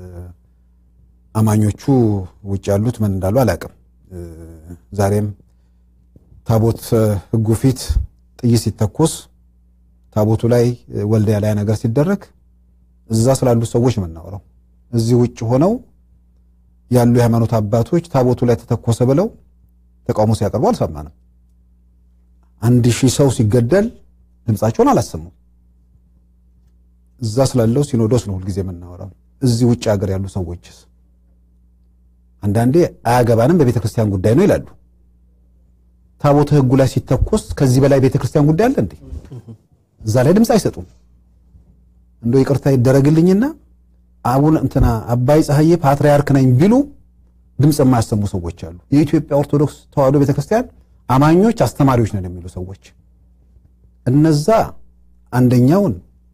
አማኞቹ ውጭ ያሉት ምን እንዳሉ አላውቅም። ዛሬም ታቦት ሕጉ ፊት ጥይት ሲተኮስ ታቦቱ ላይ ወልዲያ ላይ ነገር ሲደረግ እዛ ስላሉት ሰዎች የምናወራው እዚህ ውጭ ሆነው ያሉ የሃይማኖት አባቶች ታቦቱ ላይ ተተኮሰ ብለው ተቃውሞ ሲያቀርቡ አልሰማንም። አንድ ሺህ ሰው ሲገደል ድምፃቸውን አላሰሙም። እዛ ስላለው ሲኖዶስ ነው ሁልጊዜ የምናወራው። እዚህ ውጭ ሀገር ያሉ ሰዎችስ አንዳንዴ አያገባንም በቤተ ክርስቲያን ጉዳይ ነው ይላሉ። ታቦተ ሕጉ ላይ ሲተኮስ ከዚህ በላይ ቤተ ክርስቲያን ጉዳይ አለ እንዴ? እዛ ላይ ድምፅ አይሰጡም። እንደው ይቅርታ ይደረግልኝና አቡነ እንትና አባይ ፀሐዬ ፓትርያርክ ነኝ ቢሉ ድምፅ የማያሰሙ ሰዎች አሉ። የኢትዮጵያ ኦርቶዶክስ ተዋሕዶ ቤተክርስቲያን አማኞች አስተማሪዎች ነን የሚሉ ሰዎች እነዛ አንደኛውን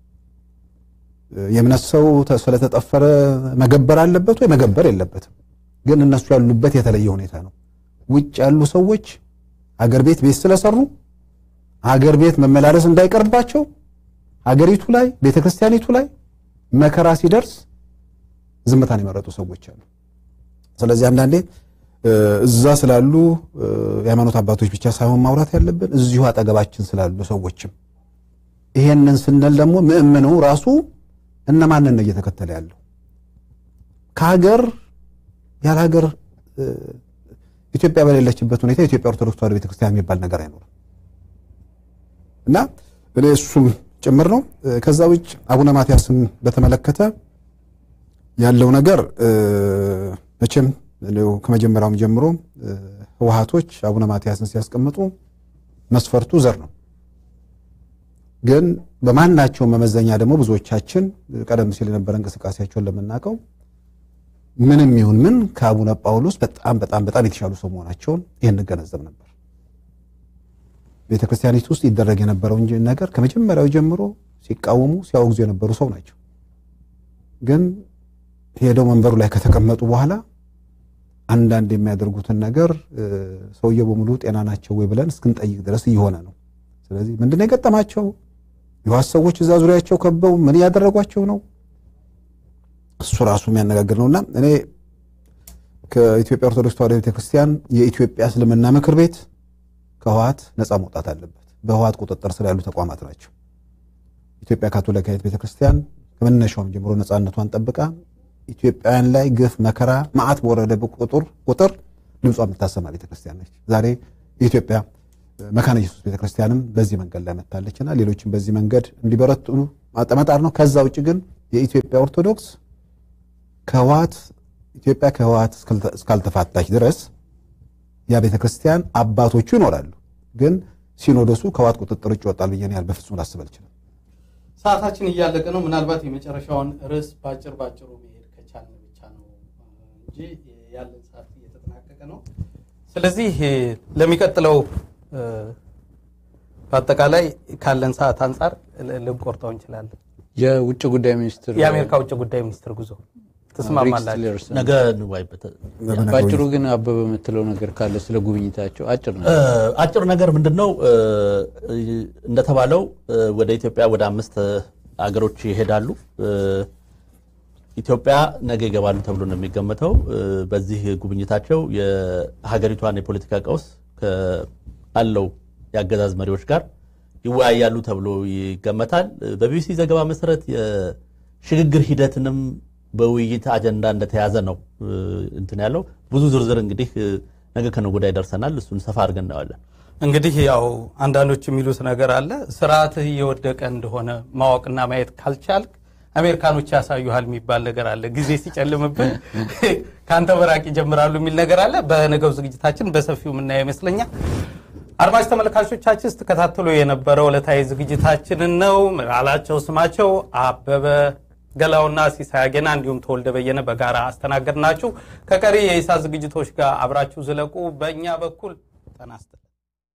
የእምነት ሰው ስለተጠፈረ መገበር አለበት ወይ መገበር የለበትም። ግን እነሱ ያሉበት የተለየ ሁኔታ ነው። ውጭ ያሉ ሰዎች አገር ቤት ቤት ስለሰሩ አገር ቤት መመላለስ እንዳይቀርባቸው ሀገሪቱ ላይ ቤተክርስቲያኒቱ ላይ መከራ ሲደርስ ዝምታን የመረጡ ሰዎች አሉ። ስለዚህ አንዳንዴ እዛ ስላሉ የሃይማኖት አባቶች ብቻ ሳይሆን ማውራት ያለብን እዚሁ አጠገባችን ስላሉ ሰዎችም ይሄንን ስንል ደግሞ ምእምኑ ራሱ እነማንን ነው እየተከተለ ያለው? ከሀገር ያለ ሀገር ኢትዮጵያ በሌለችበት ሁኔታ የኢትዮጵያ ኦርቶዶክስ ተዋሕዶ ቤተክርስቲያን የሚባል ነገር አይኖርም እና እኔ እሱም ጭምር ነው። ከዛ ውጭ አቡነ ማትያስን በተመለከተ ያለው ነገር መቼም ከመጀመሪያውም ጀምሮ ህወሓቶች አቡነ ማትያስን ሲያስቀምጡ መስፈርቱ ዘር ነው። ግን በማናቸው መመዘኛ ደግሞ ብዙዎቻችን ቀደም ሲል የነበረ እንቅስቃሴያቸውን ለምናውቀው ምንም ይሁን ምን ከአቡነ ጳውሎስ በጣም በጣም በጣም የተሻሉ ሰው መሆናቸውን ይህን እንገነዘብ ነበር። ቤተ ክርስቲያኒቱ ውስጥ ይደረግ የነበረው ነገር ከመጀመሪያው ጀምሮ ሲቃወሙ ሲያወግዙ የነበሩ ሰው ናቸው። ግን ሄደው መንበሩ ላይ ከተቀመጡ በኋላ አንዳንድ የሚያደርጉትን ነገር ሰውየው በሙሉ ጤና ናቸው ወይ ብለን እስክንጠይቅ ድረስ እየሆነ ነው። ስለዚህ ምንድነው የገጠማቸው? የዋስ ሰዎች እዛ ዙሪያቸው ከበው ምን እያደረጓቸው ነው? እሱ ራሱ የሚያነጋግር ነውና እኔ ከኢትዮጵያ ኦርቶዶክስ ተዋሕዶ ቤተክርስቲያን የኢትዮጵያ እስልምና ምክር ቤት ከህወሓት ነፃ መውጣት አለበት። በህወሓት ቁጥጥር ስር ያሉ ተቋማት ናቸው። ኢትዮጵያ ካቶሊካዊት ቤተክርስቲያን ከመነሻውም ጀምሮ ነፃነቷን ጠብቃ ኢትዮጵያውያን ላይ ግፍ፣ መከራ፣ መዓት በወረደ ቁጥር ቁጥር ድምጿ የምታሰማ ቤተክርስቲያን ነች። ዛሬ የኢትዮጵያ መካነ ኢየሱስ ቤተክርስቲያንም በዚህ መንገድ ላይ መታለችና ሌሎችም በዚህ መንገድ እንዲበረቱ መጣር ነው። ከዛ ውጭ ግን የኢትዮጵያ ኦርቶዶክስ ከህወሓት ኢትዮጵያ ከህወሓት እስካልተፋታች ድረስ ያ ቤተክርስቲያን አባቶቹ ይኖራሉ፣ ግን ሲኖዶሱ ከህወሓት ቁጥጥር ውጭ ይወጣል ብዬ ያህል በፍጹም ላስብ አልችልም። ሰዓታችን እያለቀ ነው። ምናልባት የመጨረሻውን ርዕስ በአጭር ባጭሩ መሄድ ከቻልን ብቻ ነው እንጂ ያለን ሰዓት እየተጠናቀቀ ነው። ስለዚህ ለሚቀጥለው በአጠቃላይ ካለን ሰዓት አንጻር ልንቆርጠው እንችላለን። የውጭ ጉዳይ ሚኒስትር የአሜሪካ ውጭ ጉዳይ ሚኒስትር ጉዞ ትስማማላችሁ? ቲለርሰን ነገ እንዋይበት። በአጭሩ ግን አበበ የምትለው ነገር ካለ ስለ ጉብኝታቸው አጭር ነው። አጭር ነገር ምንድን ነው? እንደተባለው ወደ ኢትዮጵያ ወደ አምስት አገሮች ይሄዳሉ። ኢትዮጵያ ነገ ይገባሉ ተብሎ ነው የሚገመተው። በዚህ ጉብኝታቸው የሀገሪቷን የፖለቲካ ቀውስ ካለው የአገዛዝ መሪዎች ጋር ይወያያሉ ተብሎ ይገመታል። በቢቢሲ ዘገባ መሰረት የሽግግር ሂደትንም በውይይት አጀንዳ እንደተያዘ ነው እንትን ያለው። ብዙ ዝርዝር እንግዲህ ነገ ከነገ ወዲያ ይደርሰናል። እሱን ሰፋ አድርገን እናየዋለን። እንግዲህ ያው አንዳንዶች የሚሉት ነገር አለ። ስርዓትህ እየወደቀ እንደሆነ ማወቅና ማየት ካልቻልክ አሜሪካኖች ያሳዩሃል የሚባል ነገር አለ። ጊዜ ሲጨልምብን ከአንተ በራቅ ይጀምራሉ የሚል ነገር አለ። በነገው ዝግጅታችን በሰፊው የምናየው ይመስለኛል። አድማጭ ተመልካቾቻችን ስትከታተሉ የነበረው ዕለታዊ ዝግጅታችንን ነው። ምራላቸው ስማቸው አበበ ገላውና ሲሳይ አጌና እንዲሁም ተወልደ በየነ በጋራ አስተናገድናችሁ። ከቀሪ የኢሳት ዝግጅቶች ጋር አብራችሁ ዝለቁ። በእኛ በኩል ተናስተን